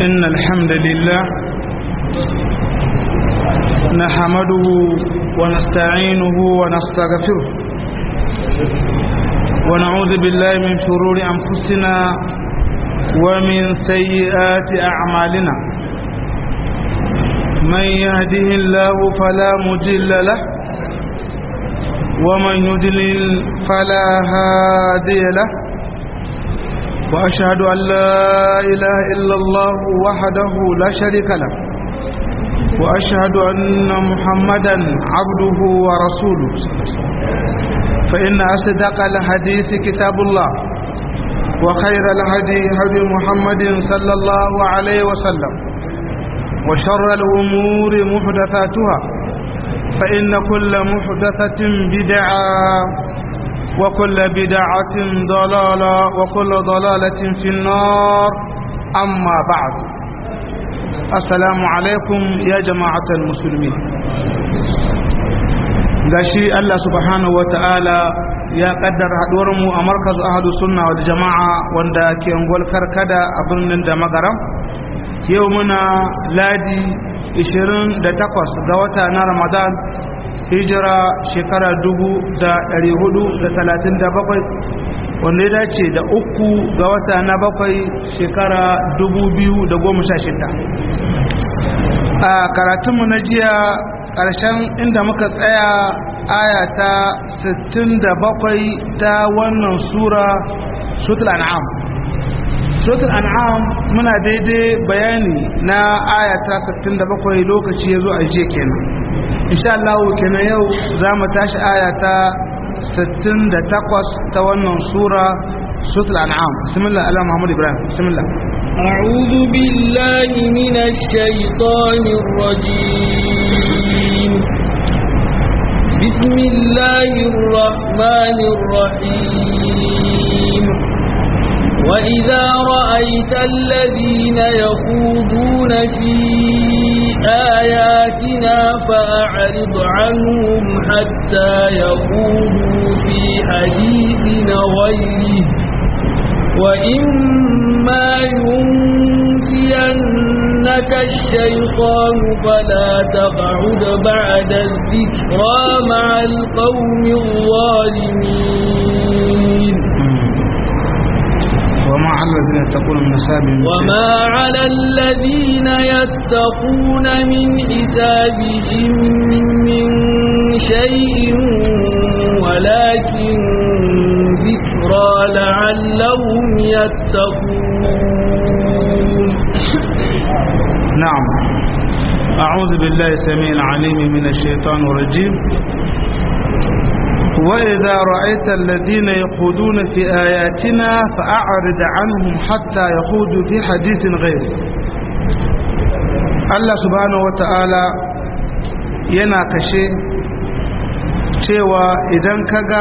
إن الحمد لله نحمده ونستعينه ونستغفره ونعوذ بالله من شرور أنفسنا ومن سيئات أعمالنا من يهده الله فلا مجل له ومن يدلل فلا هادي له وأشهد أن لا إله إلا الله وحده لا شريك له وأشهد أن محمدا عبده ورسوله فإن أصدق الحديث كتاب الله وخير الهدي هدي محمد صلى الله عليه وسلم وشر الأمور محدثاتها فإن كل محدثة بدعة وكل بدعة ضلالة وكل ضلالة في النار أما بعد السلام عليكم يا جماعة المسلمين gashi Allah subhanahu wata'ala ya kaddara haduwarmu a markaz ahadu sunna wal jama'a wanda ke ngol karkada a birnin da magaram yau muna ladi 28 ga wata na ramadan hijira shekara 437 wanda ya dace da uku ga wata na bakwai shekara 2016 a karatunmu na jiya ƙarshen inda muka tsaya aya ta 67 ta wannan sura sutul an'am sutul an'am muna daidai bayani na aya ta 67 lokaci ya zo a jiya kenan insha Allah kenan yau za mu tashi aya ta 68 ta wannan sura sutul an'am bismillah ala muhammad ibrahim bismillah أعوذ بالله من الشيطان الرجيم بسم الله الرحمن الرحيم وإذا رأيت الذين يخوضون في آياتنا فأعرض عنهم حتى يخوضوا في حديث غيره وإما ينسينك الشيطان فلا تقعد بعد الذكرى مع القوم الظالمين وما على الذين يتقون من حسابهم وما على الذين يتقون من حسابهم من شيء ولكن ذكرى لعلهم يتقون نعم أعوذ بالله السميع العليم من الشيطان الرجيم وإذا رأيت الذين يخوضون في آياتنا فأعرض عنهم حتى يخوضوا في حديث غيره الله سبحانه وتعالى yana kashe cewa idan kaga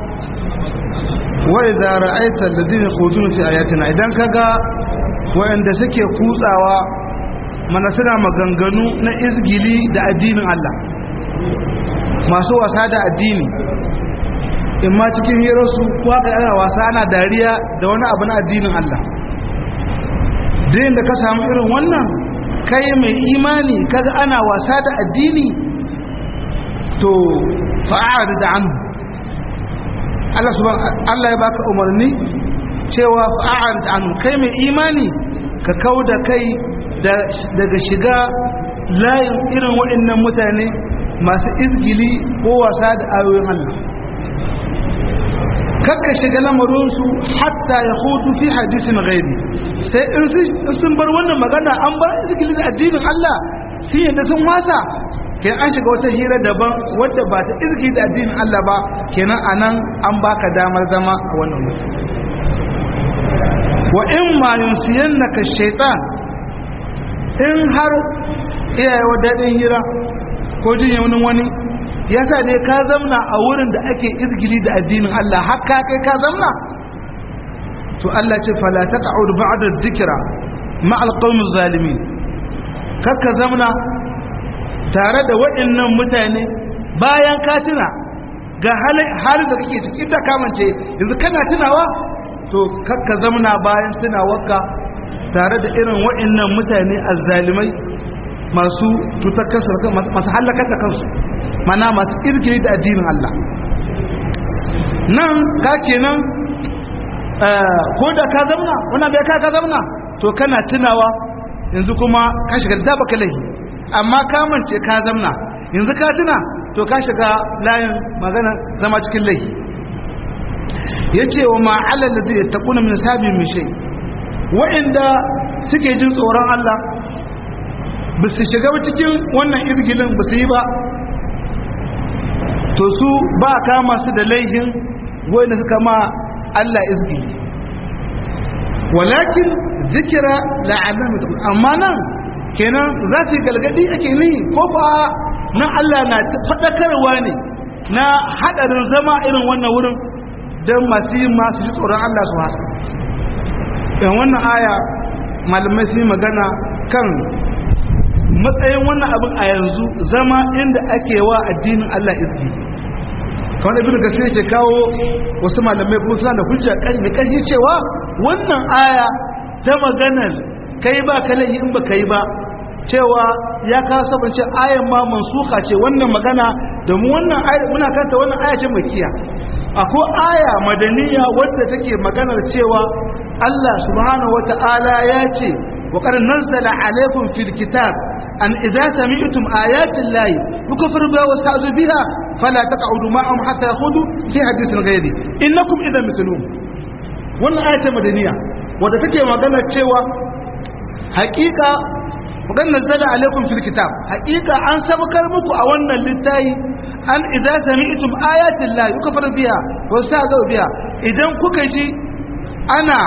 wa idza ra'aita alladhina yakhuduna fi ayatina idan kaga wayanda suke kutsawa mana suna maganganu na izgili da addinin Allah masu wasa da addini in ma cikin hirarsu ko haka ana wasa ana dariya da wani abu na addinin Allah din da ka samu irin wannan kai mai imani kaga ana wasa da addini to fa'ad da anhu Allah subhanahu Allah ya baka umarni cewa fa'ad da anhu kai mai imani ka kauda kai daga shiga layin irin waɗannan mutane masu izgili ko wasa da ayoyin Allah kakka shiga lamarinsu hatta ya hudu fi hadisin gairi sai in sun bar wannan magana an bar izgili da addinin Allah sun yadda sun wasa ke an shiga wata hira daban wadda ba ta izgili da addinin Allah ba kenan anan an baka damar zama a wannan mutum wa in ma yunsiyannaka shaitan in har iyaye wa daɗin hira ko jin yaunin wani ya sa ne ka zamna a wurin da ake izgili da addinin Allah haka kai ka zamna to Allah ce fala taq'ud ba'da dhikra ma alqawmi zalimin kakka zamna tare da waɗannan mutane bayan ka tuna ga halin da kake ciki da kamance yanzu kana tunawa to kakka zamna bayan tunawarka tare da irin wa'annan mutane azzalimai masu cutar kansu masu halakar da kansu mana masu irgiri da addinin Allah nan ka kenan ko da ka zamna wannan bai ka ka zamna to kana tunawa yanzu kuma ka shiga da baka laifi amma ka mance ka zamna yanzu ka tuna to ka shiga layin magana zama cikin laifi yace wa ma alal ladhi yattaquna min sabi min shay wa'inda suke jin tsoron Allah ba su shiga cikin wannan irgilin ba su yi ba to su ba kama su da laifin wanda suka ma Allah izgili walakin zikira la'alam amma nan kenan za su galgadi ake ni ko ba nan Allah na fadakarwa ne na hadarin zama irin wannan wurin don masu yi masu ji tsoron Allah su haka yan wannan aya malamai sun yi magana kan matsayin wannan abin a yanzu zama inda ake wa addinin Allah izgi kamar ibn kasir yake kawo wasu malamai kuma suna da hujja mai ƙarfi cewa wannan aya ta maganar kai ba ka laifi in ba kai ba cewa ya kawo sabon ce ayan ma mansuka ce wannan magana domin wannan aya muna kanta wannan aya ce makiya akwai aya madaniya wadda take maganar cewa Allah subhanahu wata'ala ya ce wa qad nazzala alaykum fil kitab an idza sami'tum ayati llahi yukfar biha wa sta'zu biha fala taq'udu ma'ahum hatta yakhudu fi hadithin ghayri innakum idhan mithlum wannan aya ce madaniya wadda take maganar cewa haƙiƙa وقد نزل عليكم في الكتاب حقيقة أن سبكر مكو أولنا للتاي أن إذا سمعتم آيات الله يكفر بها واستهزأوا بها إذا كوكجي أنا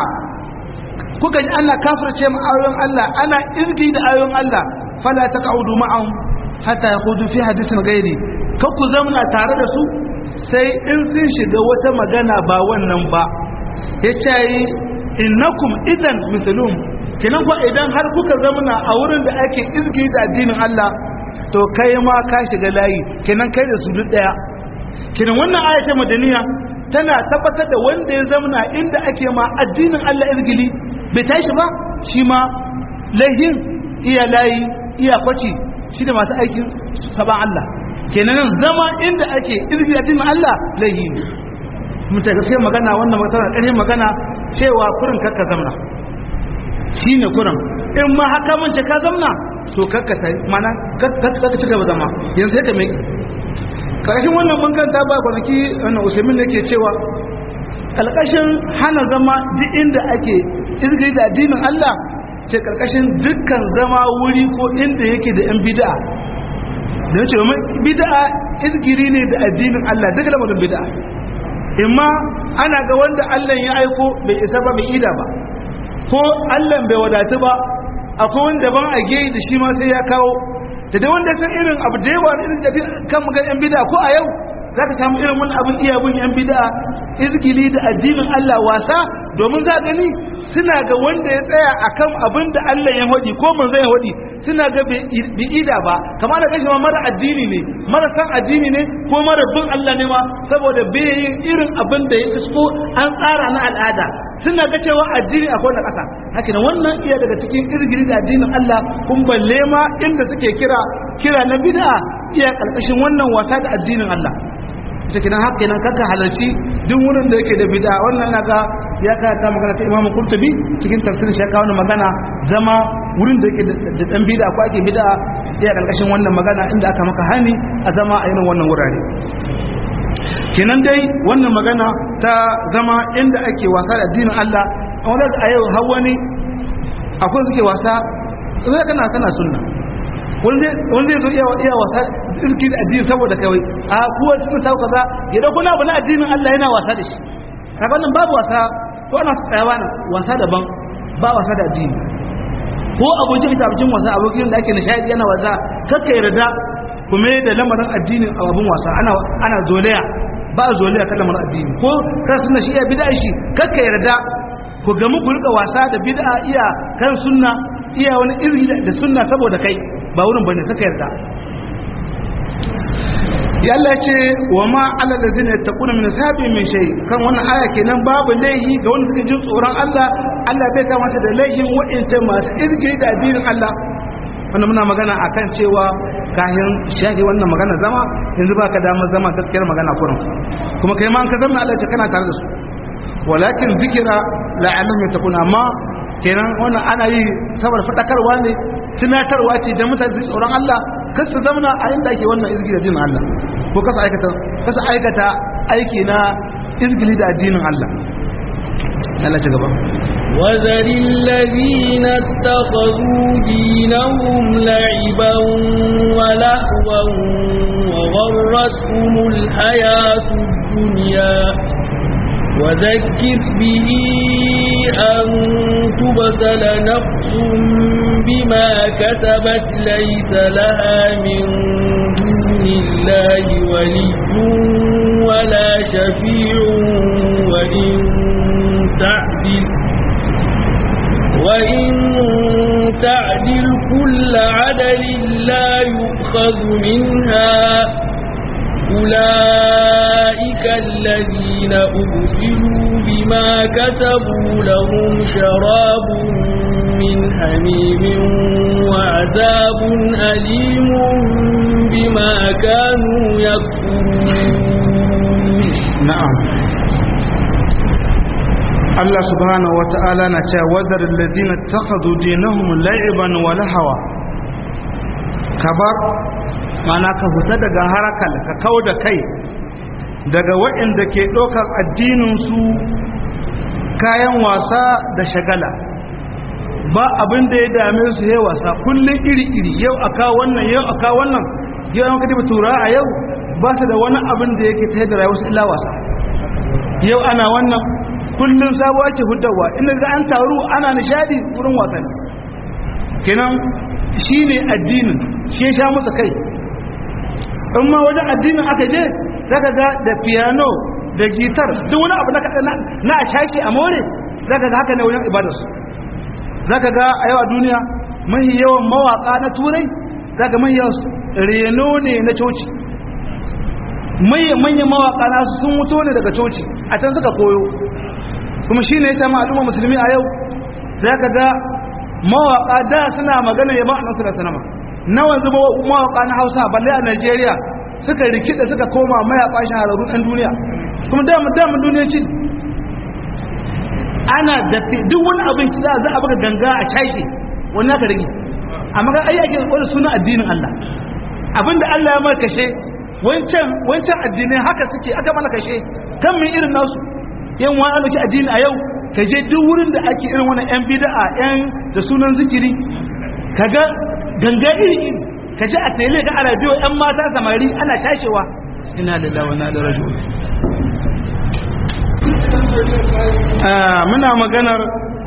كوكجي أنا كافر شيء آيون الله أنا إرقي آيون الله فلا تقعدوا معهم حتى يخوضوا في حديث غيري كوكو زمنا تارد سو sai in sun shiga wata magana ba wannan ba ya ce innakum idan misalum kenan ko idan har kuka zamana a wurin da ake izgi da addinin Allah to kai ma ka shiga layi kenan kai da su duk daya kenan wannan aya ta madaniya tana tabbatar da wanda ya zamana inda ake ma addinin Allah izgili bai tashi ba shi ma laihin iya layi iya kwaci shi da masu aikin saban Allah kenan zama inda ake izgi da addinin Allah laihi ne mutum gaskiya magana wannan magana ƙarfin magana cewa kurin kakka zamana shi ne kuran in ma haka mance ka zamna to kakka ta mana kakka ci gaba zama yanzu ya kame ƙarshen wannan bankan ta ba kwanaki wannan usaimin da ke cewa ƙalƙashin hana zama duk inda ake izgiri da addinin Allah ce ƙarƙashin dukkan zama wuri ko inda yake da 'yan bida'a da yace bida'a izgiri ne da addinin Allah duk lamarin bida'a imma ana ga wanda Allah ya aiko bai isa ba bai ida ba ko Allah bai wadatu ba akwai wanda ban a geyi da shi ma sai ya kawo da dai wanda san irin abu da yawa irin da kan magan yan bid'a ko a yau za ka samu irin wani abin iya bin yan bid'a izgili da addinin Allah wasa domin za gani suna ga wanda ya tsaya akan abin da Allah ya hodi ko manzo ya hodi suna ga bi ida ba kamar da kashi ma mara addini ne mara san addini ne ko mara bin Allah ne ma saboda bai yin irin abin da ya isko an tsara na al'ada suna ga cewa addini akwai na ƙasa haka wannan iya daga cikin irgiri da addinin Allah kun balle ma inda suke kira kira na bid'a iya karkashin wannan wasa da addinin Allah ita kenan haka kenan kaka halarci duk wurin da yake da bid'a wannan na ga ya ka ta magana ta Imam Qurtubi cikin tafsirin shi kawo magana zama wurin da yake da dan bid'a ko ake bid'a iya karkashin wannan magana inda aka maka hani a zama a irin wannan wurare kenan dai wannan magana ta zama inda ake wasa da addinin Allah a wanda a yau har wani akwai suke wasa zai kana kana sunna wanda zai zo iya wasa irki da addini saboda kai a kuwa sun ta kaza ya dauko na abu na addinin Allah yana wasa da shi kaga wannan babu wasa ko ana tsayawa na wasa daban ba wasa da addini ko abokin ita abokin wasa abokin da ake nishadi yana wasa kakka yarda kuma da lamarin addinin abun wasa ana ana zolaya ba zolaya kan lamarin addini ko kan sunna shi iya bid'a shi kakka yarda ku gamu ku rika wasa da bid'a iya kan sunna iya wani iri da sunna saboda kai ba wurin bane kaka yarda ya Allah ce wa ma ala ladina yattaquna min sabi min shay kan wannan aya kenan babu laihi ga wanda suka jin tsoron Allah Allah bai kamata da laihin wa'inta masu izgiri da addinin Allah wannan muna magana akan cewa kayan shahi wannan magana zama yanzu baka damar zama gaskiyar magana kurin kuma kai ma an ka zama Allah ce kana tare da su walakin zikira la'allahum yattaquna amma kenan wannan ana yi saboda fadakarwa ne tunatarwa ce da mutane su tsoron Allah kar su zamana a inda ake wannan izgili da addinin Allah ko kasa aikata kasa aikata aiki na izgili da addinin Allah Allah ci gaba وذر الذين اتخذوا دينهم لعبا ولهوا وغرتهم الحياة الدنيا وذكر به أن تبتل نفس بما كتبت ليس لها من دون الله ولي ولا شفيع وإن تعدل وإن تعدل كل عدل لا يؤخذ منها أولئك الذين أبسلوا بما كتبوا لهم شراب من حميم وعذاب أليم بما كانوا يكفرون نعم Allah subhanahu wa ta'ala na cewa wadar ladina takhadhu dinahum la'iban wa lahawa kabar mana ka fita daga harakal ka kau da kai daga waɗanda ke ɗaukar addininsu kayan wasa da shagala ba abin da ya dame su ya wasa kullum iri-iri yau a kawo wannan yau a kawo wannan yau an katiba tura a yau ba su da wani abin da yake ta da rayuwarsu illa wasa yau ana wannan kullum sabo ake hudawa inda ga an taru ana nishadi wurin wasan kenan shi ne addinin shi ya sha musu kai in ma wajen addinin aka je zaka ga da piano da gitar duk wani abu na a shaki a more zaka ga haka ne wajen ibadarsu zaka ga a yau a duniya mahi yawan mawaka na turai zaka mahi yawan reno ne na coci manyan mawaka na sun wuto ne daga coci a can suka koyo kuma shi ne ya sami al'umma musulmi a yau zaka ga mawaka da suna magana ya ba a nasu da sanama na wanzu mawaka na hausa balle a nigeria suka rikida suka koma mayaka shahararrun ɗan duniya kuma damar damar duniyanci ana da duk wani abin za a buga ganga a cashe wani aka rigi amma ga ayyake wani suna addinin Allah abinda Allah ya mara kashe wancan wancan addinai haka suke aka mana kashe kan min irin nasu yan wani alaki addini a yau ka je duk wurin da ake irin wani yan bid'a yan da sunan zikiri kaga ganga iri iri ka ji a tele ga a radio yan mata samari ana cashewa ina lillahi wa inna ilaihi raji'un muna maganar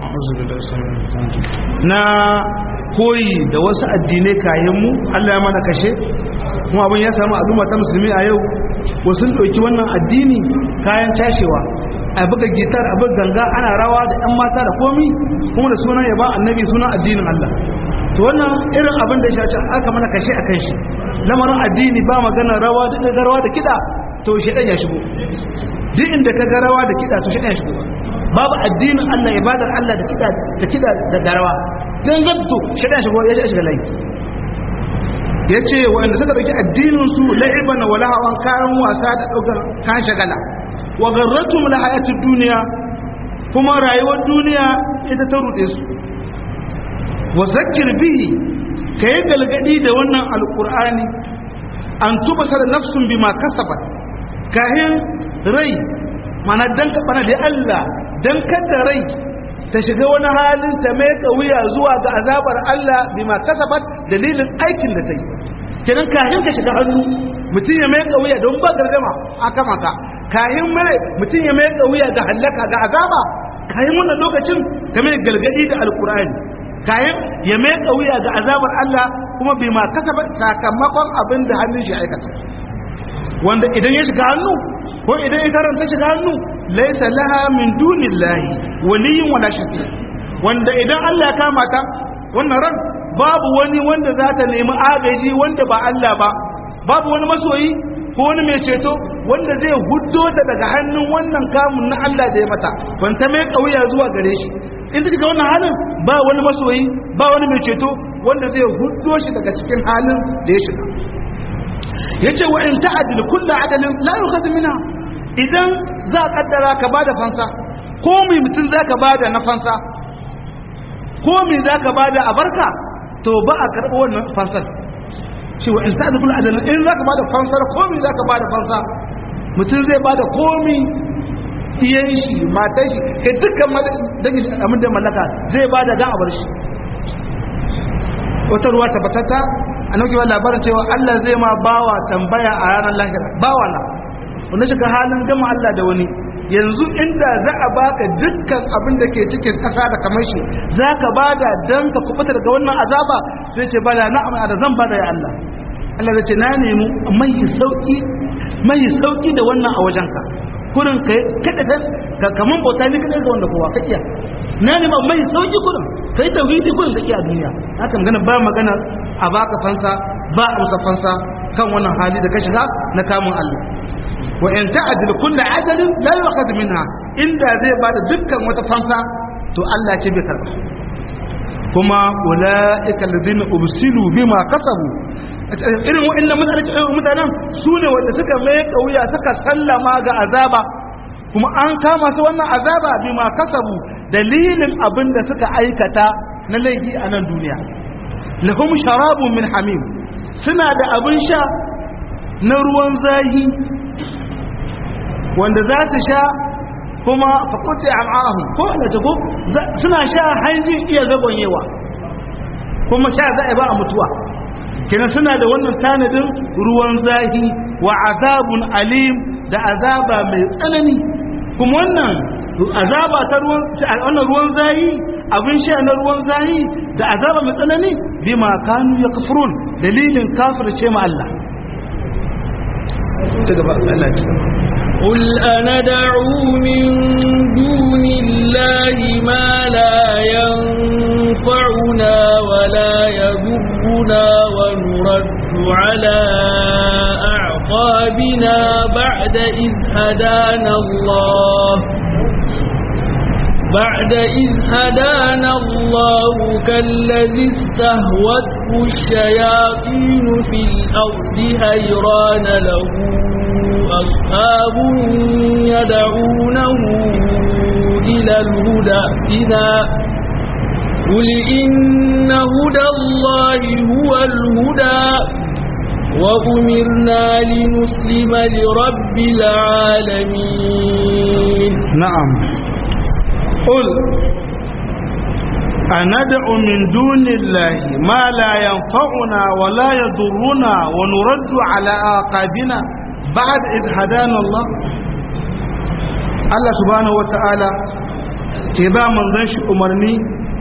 na koyi da wasu addinai kayan mu Allah ya mana kashe kuma abin ya samu al'umma ta musulmi a yau wasu ɗauki wannan addini kayan cashewa a buga gitar a buga ganga ana rawa da 'yan mata da komi kuma da sunan ya ba annabi sunan addinin Allah to wannan irin abin da shaci aka mana kashe a kan shi lamarin addini ba magana rawa duk da rawa da kiɗa to shi ya shigo duk inda ka ga rawa da kiɗa to shi ya shigo babu addinin Allah ibadar Allah da kiɗa da kiɗa da garawa dan gabto shi ya shigo ya shiga lai yace wanda suka dauki addinin su la'iban wa lahawan kayan wasa da daukar kan shagala wa garratum la hayatud dunya kuma rayuwar duniya ita ta rude su wa zakkir bihi kai galgadi da wannan alqur'ani an tubasar nafsun bima kasabat kahin rai mana dan kabana da Allah dan kada rai ta shiga wani halin ta mai wuya zuwa ga azabar Allah bima kasabat dalilin aikin da ta yi kenan kahin ka shiga hannu mutum ya mai wuya don ba gargama aka maka kahin mai mutum ya mai wuya ga halaka ga azaba kahin wannan lokacin ka mai galgadi da alkur'ani kayan ya mai wuya ga azabar Allah kuma bai ma kasaba sakamakon abin da hannun shi aikata wanda idan ya shiga hannu ko idan ya karanta shiga hannu laisa laha min dunillahi waliyin wala shafi wanda idan Allah ya kama ta wannan ran babu wani wanda za ta nemi agaji wanda ba Allah ba babu wani masoyi ko wani mai ceto wanda zai huddo ta daga hannun wannan kamun na Allah da ya mata kwanta mai kauya zuwa gare shi in ta shiga wannan halin ba wani masoyi ba wani mai ceto wanda zai huddo shi daga cikin halin da ya shiga yace wa in ta'dil kullu adalin la yukhadhu minha idan za a kaddara ka bada fansa ko mai mutum za ka bada na fansa ko mai za ka bada a barka to ba a karɓi wannan fansar cewa in ta zukula adalin in za ka bada fansar ko mai za ka bada fansa mutum zai bada komi iyan shi matan shi kai dukkan dangin amin da mallaka zai bada dan a bar shi wata ruwa tabbatata a nauki wa labarin cewa Allah zai ma bawa tambaya a ranar lahira bawa na wanda shiga halin gama Allah da wani yanzu inda za a baka dukkan abin da ke cikin ƙasa da kamar shi za ka bada don ka kubuta daga wannan azaba sai ce bada na amma da zan bada ya Allah Allah zai ce na nemi mai sauki mai sauki da wannan a wajenka kurin kai kada ta ka kaman bauta ne kada ga wanda kowa ka iya na nemi mai sauki kurin kai tauhidi kurin ka iya duniya haka magana ba magana a baka fansa ba a musa fansa kan wannan hali da ka shiga na kamun Allah wa in ta'dil kullu adalin la yu'khadh minha inda zai bada dukkan wata fansa to Allah ce bai karba kuma ulaika alladhina ubsilu bima kasabu irin wa'annan mutanen mutanen su ne wanda suka mai kauya suka sallama ga azaba kuma an kama su wannan azaba bima kasabu dalilin abin da suka aikata na laifi a nan duniya lahum sharabun min hamim suna da abin sha na ruwan zahi wanda za su sha kuma fakuti al'ahu ko da ta ko suna sha hanjin iya zagonyewa kuma sha za a ba a mutuwa kenan suna da wannan tanadin ruwan zahi wa azabun alim da azaba mai tsanani kuma wannan azaba ta ruwan wannan ruwan zahi abin sha na ruwan zahi da azaba mai tsanani bima kanu yakfurun dalilin kafirce ma Allah ta gaba Allah ya قل أندعو من دون الله ما لا ينفعنا ولا يضرنا ونرد على أعقابنا بعد إذ هدانا الله بعد إذ هدانا الله كالذي استهوته الشياطين في الأرض هيران له أصحاب يدعونه إلى الهدى إذا قل إن هدى الله هو الهدى وأمرنا لنسلم لرب العالمين نعم قل أندع من دون الله ما لا ينفعنا ولا يضرنا ونرد على آقابنا بعد إذ هدانا الله الله سبحانه وتعالى كبا من ذنش أمرني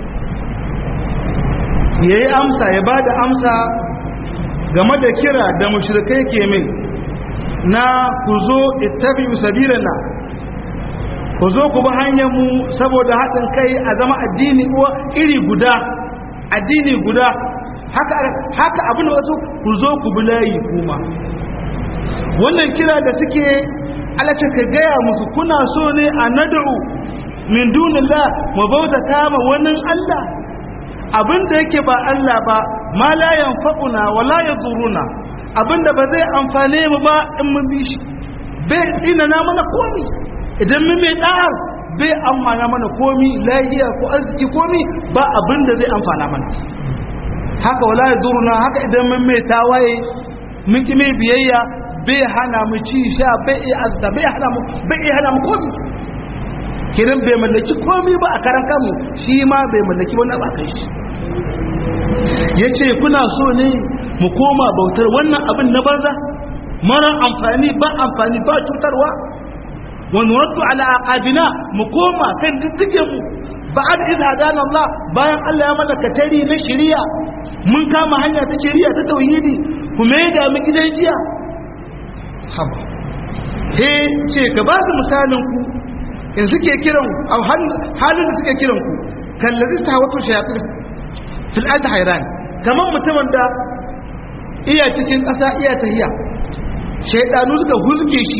yayi amsa ya bada amsa game da kira da mushrikai ke min na ku zo ittabi'u sabilana ku zo ku bi hanyar mu saboda haɗin kai a zama addini iri guda addini guda haka haka abin da wasu ku zo ku bi layi kuma wannan kira da suke alace ka gaya musu kuna so ne a nad'u min dunillah mu bauta kama wani Allah abinda yake ba Allah ba ma la yanfa'una wa la yaduruna abinda ba zai amfane mu ba in mun bi shi bai ina na mana komi idan mun mai da'ar bai amfana mana komi lahiya ko arziki komi ba abinda zai amfana mana haka wala yaduruna haka idan mun mai tawaye mun ki mai biyayya bai hana mu ci sha bai iya azda bai hana mu bai iya hana mu komi kiran bai mallaki komi ba a karan kanmu shi ma bai mallaki wannan ba kai shi yace kuna so ne mu koma bautar wannan abin na banza mara amfani ba amfani ba cutarwa wa nuraddu ala aqabina mu koma kan diddigen mu ba'ad iz hadana Allah bayan Allah ya mallaka tari na shari'a mun kama hanya ta shari'a ta tauhidi kuma ya da mu gidan jiya haba he ce ka ba su misalin ku in suke kiran a halin da suke kiran ku kallazi ta wato shayatin fil ard hayran kaman mutumin da iya cikin ƙasa iya tahiya shaidanu suka huzge shi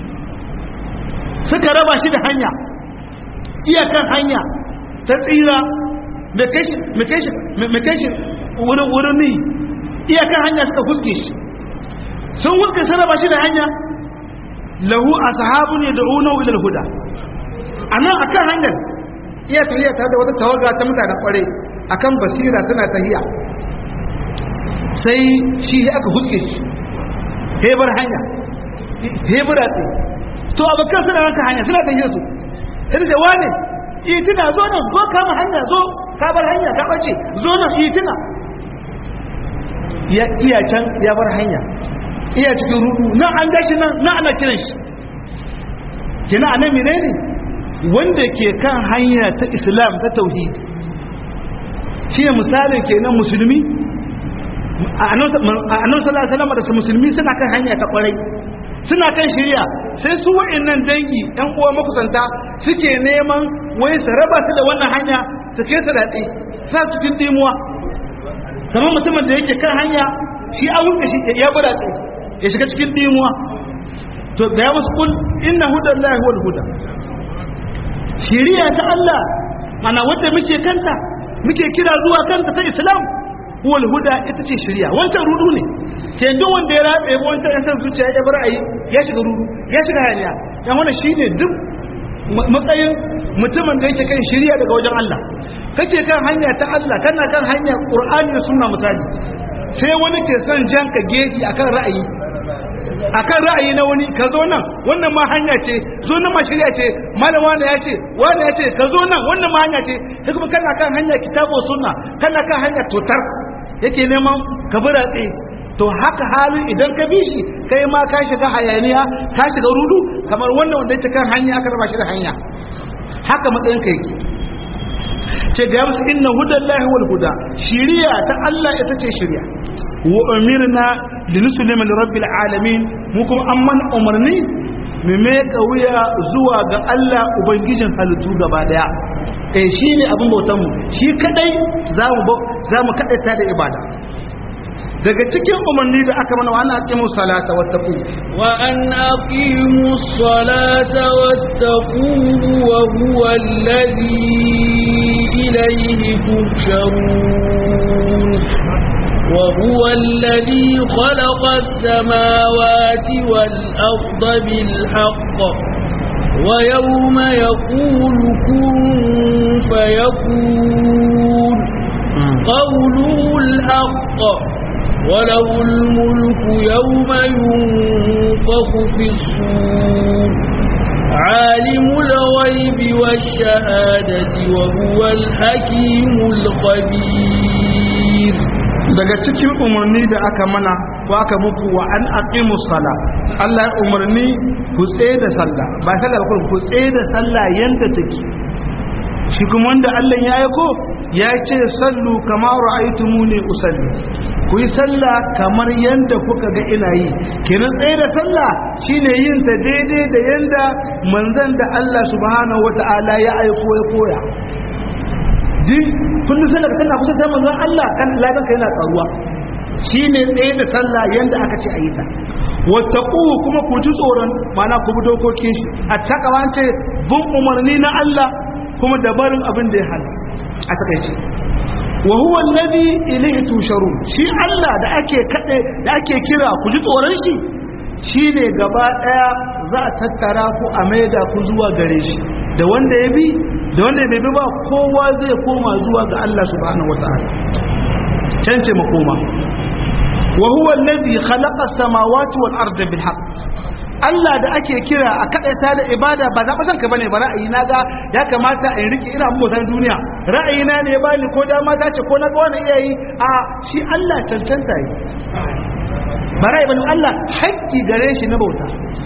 suka raba shi da hanya iyakan hanya ta tsira mai kai shi wurin wurin ni iyakan hanya suka huzge shi sun huzge sun raba shi da hanya lahu a sahabu ne da unau ilal huda a nan a kan hanyar iya tafiya tare da wata tawaga ta mutanen kware a kan basira tana tahiya sai shi aka huzge shi hebar hanya hebura tsaye to abokan suna ranka hanya suna tafiya su sai da wane itina zo nan zo kama hanya zo ka bar hanya ka bace zo nan itina ya iya can ya bar hanya iya cikin rudu nan an gashi nan nan ana kiran shi kina anan menene wanda ke kan hanya ta islam ta tauhid shi ne misalin kenan musulmi a nan sallallahu alaihi wasallam da musulmi suna kan hanya ta kwarai suna kan shirya sai su wa'annan dangi ɗan uwa makusanta suke neman wai su raba su da wannan hanya su kai su daɗe sa su cikin dimuwa kamar mutumin da yake kan hanya shi an wuce shi ya bi daɗe ya shiga cikin dimuwa to da ya musu kul inna hudan lahi wal huda shiriya ta Allah mana wadda muke kanta muke kira zuwa kanta ta Islam wal huda ita ce shiriya wancan rudu ne ke duk wanda ya ratse wancan ya san zuciya ya bar ayi ya shiga rudu ya shiga hanya dan wannan shine duk matsayin mutumin da yake kan shiriya daga wajen Allah kake kan hanya ta Allah kana kan hanya Qur'ani da sunna misali sai wani ke son janka geji akan ra'ayi akan ra'ayi na wani ka zo nan wannan ma hanya ce zo nan ma shirya ce malam wani ya ce wani ya ce ka zo nan wannan ma hanya ce sai kuma kana kan hanya kitabo sunna kana kan hanya totar yake neman ka bi ratse to haka halin idan ka bi shi kai ma ka shiga hayaniya ka shiga rudu kamar wannan wanda yake kan hanya aka raba shi da hanya haka matsayin ka yake ce ga musu inna hudallahi wal huda shiriya ta Allah ita ce shiriya wa umirna linuslima lirabbil alamin mu kuma an man umarni mu me wuya zuwa ga Allah ubangijin halittu gaba daya eh shine abin bautan mu shi kadai zamu zamu kadaita da ibada daga cikin umarni da aka mana wa an aqimu salata wattaqu wa an aqimu salata wattaqu wa huwa alladhi ilayhi tuhsharun وهو الذي خلق السماوات والأرض بالحق ويوم يقول كن فيكون قوله الحق وله الملك يوم ينفخ في الصور عالم الغيب والشهادة وهو الحكيم الخبير daga cikin umarni da aka mana ko aka muku wa an aqimu sala Allah ya umarni ku tsaye da sallah ba sallah ba ku tsaye da sallah yanda take shi kuma wanda Allah ya aiko ya ce sallu kama ra'aytumuni usalli ku yi sallah kamar yanda kuka ga ina yi kenan tsaye da sallah shine yin ta daidai da yanda manzon da Allah subhanahu wata'ala ya aiko ya koya din kullum sai daga tana kusa sai manzon Allah kan ladan ka yana tsaruwa shine tsaye da sallah yanda aka ce ayi ta wattaqu kuma ku ji tsoron mana ku bi dokokin shi attaqwa ce bin umarni na Allah kuma da barin abin da ya hana a takaice wa huwa alladhi ilayhi tusharun shi Allah da ake kade da ake kira ku ji tsoron shi shine gaba daya za a tattara ku a maida ku zuwa gare shi da wanda ya bi da wanda bai bi ba kowa zai koma zuwa ga Allah subhanahu wataala can ce makoma wa huwa alladhi khalaqa as-samawati wal arda bil haqq Allah da ake kira a kadaita da ibada ba za san ka bane ba ra'ayi na ga ya kamata in rike ina motar duniya ra'ayi na ne bani ko da mata ce ko na ga wani iyayi a shi Allah cancanta yi ba ra'ayi bane Allah haƙƙi gare shi na bauta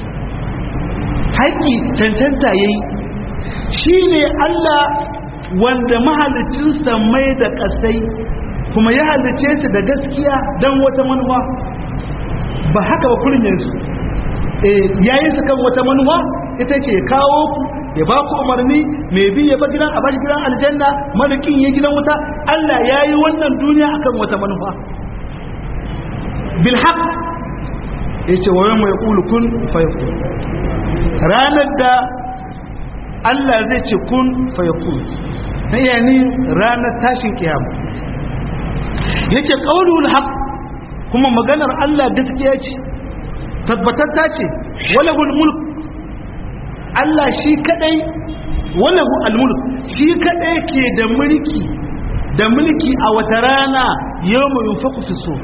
haƙƙi cancanta yayi shi ne Allah wanda mahalicin samai da ƙasai kuma ya halice su da gaskiya don wata manuwa ba haka ba kurin yanzu ya yi su kan wata manuwa ita ce kawo ku ya ba ku umarni mai bi ya ba gidan a bashi gidan aljanna marikin ya gidan wuta Allah ya yi wannan duniya akan wata manufa bilhaq yace wa yawma yaqulu kun fayakun ranar da Allah zai ce kun fayakun yani ranar tashin kiyama yace qaulul haqq kuma maganar Allah gaskiya ce tabbatatta ce walahul mulk Allah shi kadai walahu almulk shi kadai ke da mulki da mulki a wata rana yawma yunfaku fi sur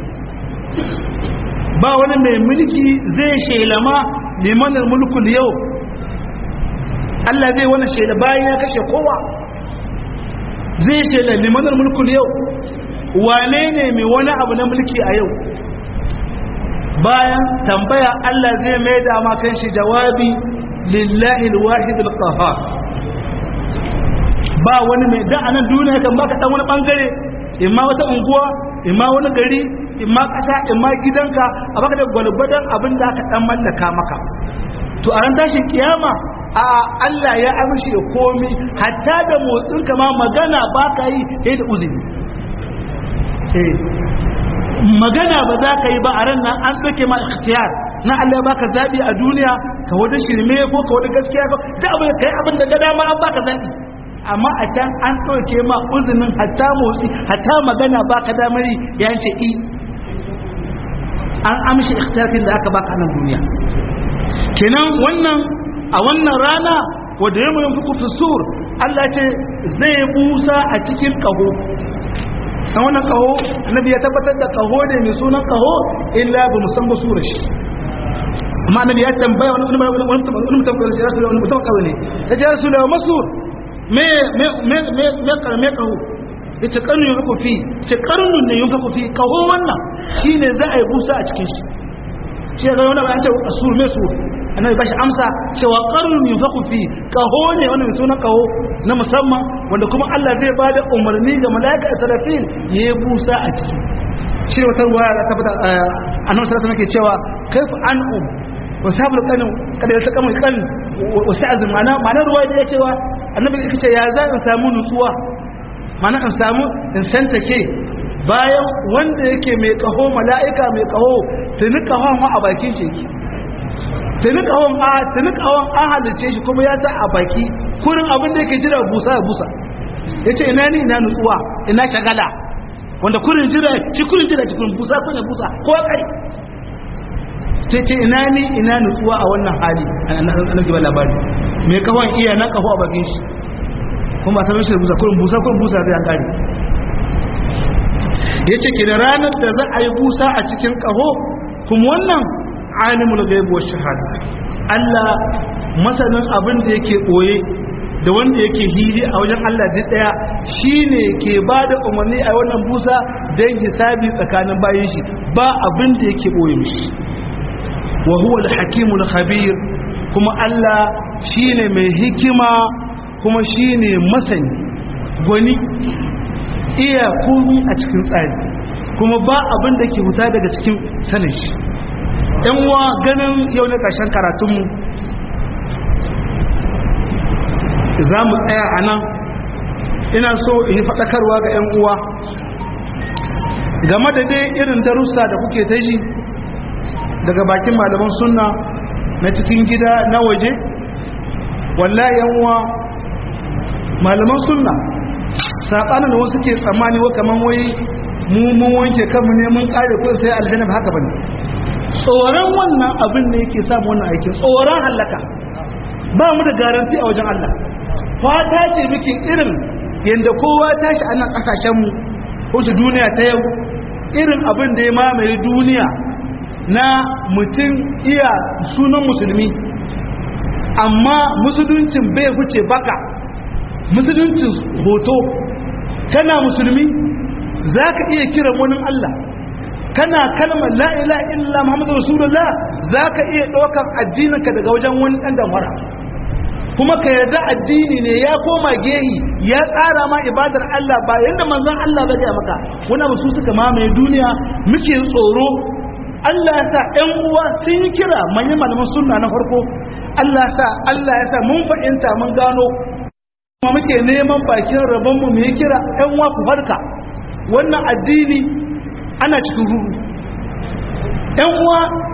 ba wani mai mulki zai shelama liman mulkul yau Allah zai wani shela bayan ya kashe kowa zai shela liman mulkul yau wane ne mai wani abu na mulki a yau bayan tambaya Allah zai mai da kan shi jawabi lillahi alwahid alqahar ba wani mai da anan duniya kan baka dan wani bangare imma wata unguwa imma wani gari imma kasa imma gidanka a baka da gwalgwadon abin da aka dan mallaka maka to a ran tashin kiyama a Allah ya amshi da komi hatta da motsin ma magana baka yi sai da uzuri eh magana ba za ka yi ba a ran nan an ɗauke ma ikhtiyar na Allah ya baka zabi a duniya ka wani shirme ko ka wani gaskiya ko da abin da kai abin da ga dama an baka zabi amma a can an ɗauke ma uzunin hatta motsi hatta magana baka damar ya ce i an amshi ikhtiyarkin da aka baka nan duniya kenan wannan a wannan rana wanda ya mu yanfi sur Allah ce zai busa a cikin kaho dan wannan kaho annabi ya tabbatar da kaho ne mai sunan kaho illa ba musan ba surar shi amma annabi ya tambaya wani wani wani wani mutum ko ya rasul wani mutum kawai ne ya ce rasul wa masur me me me me me kar me kaho yace karnu yin ku fi ce karnu ne yin ku fi kaho wannan shine za a yi busa a cikin shi shi ga wannan ba an ce asur me sur annabi bashi amsa cewa qarnun yunfaku fi kaho ne wannan mai sunan kaho na musamman wanda kuma Allah zai bada umarni ga malaika Israfil ya yi busa a ciki shi wata ruwa ya tabbata annabi sallallahu alaihi wasallam cewa kaifa an'um wa sabul qanin kada ya saka mai kan wa sa'az mana mana ruwa da ya cewa annabi yake ce ya za in samu nutsuwa mana in samu in santake bayan wanda yake mai kaho mala'ika mai kaho tuni kahon ma a bakin shi yake tuni kawon a tuni kawon an halice shi kuma ya sa a baki kurin abin da yake jira busa ya busa ya ce ina ni ina nutsuwa ina shagala wanda kurin jira shi kurin jira cikin busa kun ya busa ko kai ce ce ina ni ina nutsuwa a wannan hali na gaba labari mai kawon iya na kaho a bakin shi kuma ba sanar shi da busa kurin busa kurin busa zai an kare ya ce ke da ranar da za a yi busa a cikin kaho kuma wannan alimul gaibu wa shahada Allah masanin abin da yake boye da wanda yake hili a wajen Allah duk daya shine ke bada umarni a wannan busa don hisabi tsakanin bayin shi ba abin da yake boye mishi wa huwa al-hakimul khabir kuma Allah shine mai hikima kuma shine masani gwani iya komi a cikin tsari kuma ba abin da ke huta daga cikin sanin shi yan uwa ganin yau na ƙarshen karatunmu za mu tsaya a nan ina so in yi faɗakarwa ga yan uwa game da dai irin darussa da kuke ta ji daga bakin malaman sunna na cikin gida na waje wallahi yan uwa malaman sunna saɓanin da wasu ke tsammani wa kaman wai mu mun wanke kanmu ne mun ƙare ko sai aljanna ba haka bane tsoron wannan abin ne yake samu wannan aikin tsoron hallaka ba mu da garanti a wajen Allah fata ce muke irin yadda kowa tashi a nan ƙasashenmu ko su duniya ta yau irin abin da ya mamaye duniya na mutum iya sunan musulmi amma musuluncin bai huce baka musuluncin hoto kana musulmi za ka iya kiran wani Allah kana kalmar la ilaha illa muhammadu rasulullah za ka iya ɗaukar addininka daga wajen wani ɗan damara kuma ka yarda addini ne ya koma gehi ya tsara ma ibadar Allah ba yadda manzon Allah ba gaya maka wani abu su suka mamaye duniya muke tsoro Allah ya sa ƴan uwa sun yi kira manyan malaman sunna na farko Allah ya sa Allah ya sa mun fahimta mun gano kuma muke neman bakin rabon mu mu yi kira ƴan uwa ku farka wannan addini ana cikin ruhu ‘yan uwa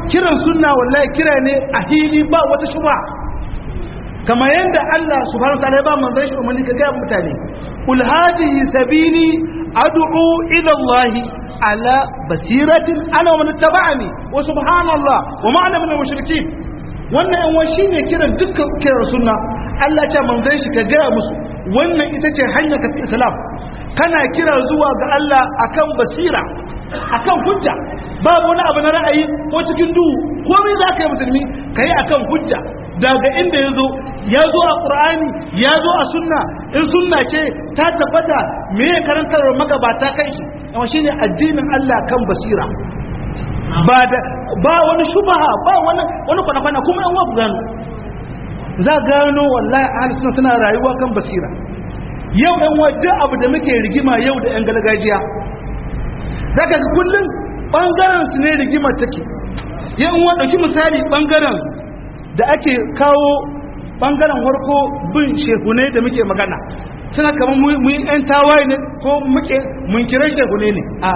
kiran sunna wallahi kira ne a hili ba wata shuba kama yanda Allah subhanahu wa ta'ala ya ba manzon shi umarni ka ga mutane kul hadhihi sabili ad'u ila Allah ala basiratin ana wa man tabani wa subhanallah wa ma ana min al-mushrikeen wannan yan wani shine kiran dukkan kiran sunna Allah ya ce manzon shi ka ga musu wannan ita ce hanyar ka islam kana kira zuwa ga Allah akan basira akan hujja babu wani abu na ra'ayi ko cikin duhu komai za ka yi musulmi ka yi akan hujja daga inda ya zo ya zo a ƙur'ani ya zo a sunna in sunna ce ta tabbata me ya karantar magabata kai shi amma shine addinin Allah kan basira ba da ba wani shubaha ba wani wani kwana kuma yan wafu gano za gano wallahi ahli sunna tana rayuwa kan basira yau yan wadda abu da muke rigima yau da yan gargajiya zaka ga kullum bangaren su ne rigima take yan uwa dauki misali bangaren da ake kawo bangaren harko bin shehune da muke magana suna kamar mu yi yan tawaye ne ko muke mun kira shehune ne a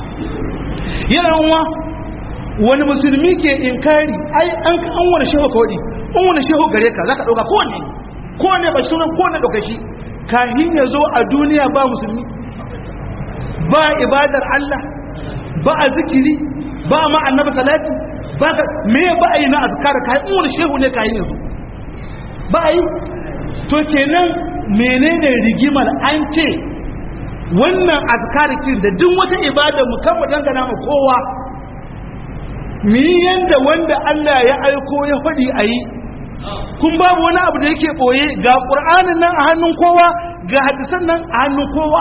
yana uwa wani musulmi ke inkari ai an an wani shehu ka wadi an wani shehu gare ka zaka dauka kowanne kowanne ba sunan kowanne dauka shi kahin ya zo a duniya ba musulmi ba ibadar Allah ba a zikiri ba ma annabi salati ba ka me ba a yi na azkar kai in wani shehu ne kai yanzu ba a yi to kenan menene rigimar an ce wannan azkarikin da duk wata ibada mu kan mu dangana mu kowa mi yanda wanda Allah ya aiko ya faɗi a yi kun babu wani abu da yake ɓoye ga ƙur'anin nan a hannun kowa ga hadisan nan a hannun kowa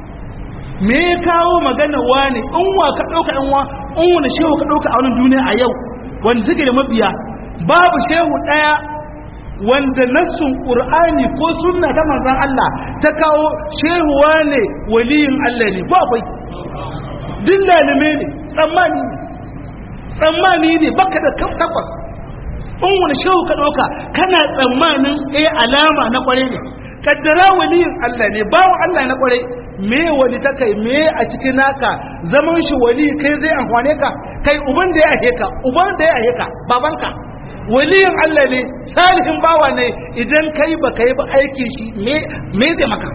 me ya kawo magana wani in wa ka ɗauka in wa in wani shehu ka ɗauka a wani duniya a yau wanda suke da mabiya babu shehu ɗaya wanda nassun ƙur'ani ko sunna ta manzon Allah ta kawo shehu wane waliyin Allah ne ko akwai duk lalime ne tsammani ne tsammani ne baka da takwas in wani shehu ka ɗauka kana tsammanin eh alama na kware ne kaddara waliyin Allah ne bawo Allah na kware me wani ta kai me a cikin naka zaman shi wali kai zai amfane ka kai uban da ya ahe ka uban da ya ahe ka babanka waliyin Allah ne salihin bawa ne idan kai ba kai ba aikin shi me me zai maka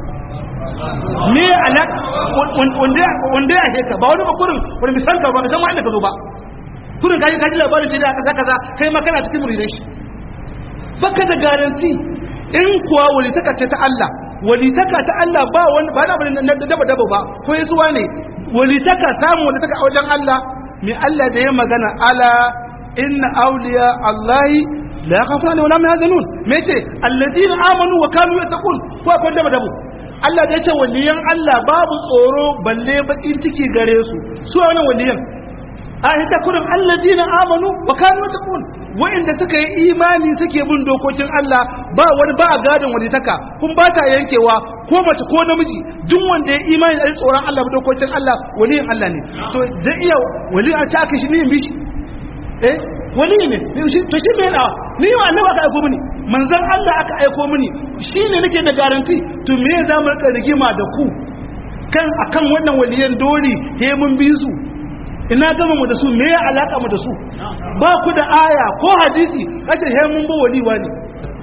me alaka wanda wanda ya ahe ka ba wani ba kurin wani misalka ba zama inda ka zo ba kurin kaji kaji labarin ce da kaza kaza kai ma kana cikin muridai shi baka da garanti in kuwa walitaka ce ta Allah walitaka ta Allah ba wani ba na bane na daba daba ba ko yasuwa ne walitaka samu walitaka a wajen Allah mai Allah da ya magana ala inna awliya Allahi la yakhafuna wala hum yahzanun me ce alladina amanu wa kanu yattaqun ko akwai daba dabo Allah da ya ce waliyan Allah babu tsoro balle bakin ciki gare su su wannan waliyan a ita kurin alladina amanu wa kanu yattaqun wa'inda suka yi imani suke bin dokokin Allah ba wani ba a gadon wani taka kun ba ta yankewa ko mace ko namiji duk wanda ya imani da tsoron Allah dokokin Allah waliyin Allah ne to zai iya wali a ci aka shi ne bi shi eh wali ne to shi me na ni ma annabi aka aiko mini manzon Allah aka aiko mini shine nake da garanti to me za mu rika rigima da ku kan akan wannan waliyan dole he mun bi su ina gama mu da su me ya alaka mu da su ba ku da aya ko hadisi kashe he mun ba waliwa ne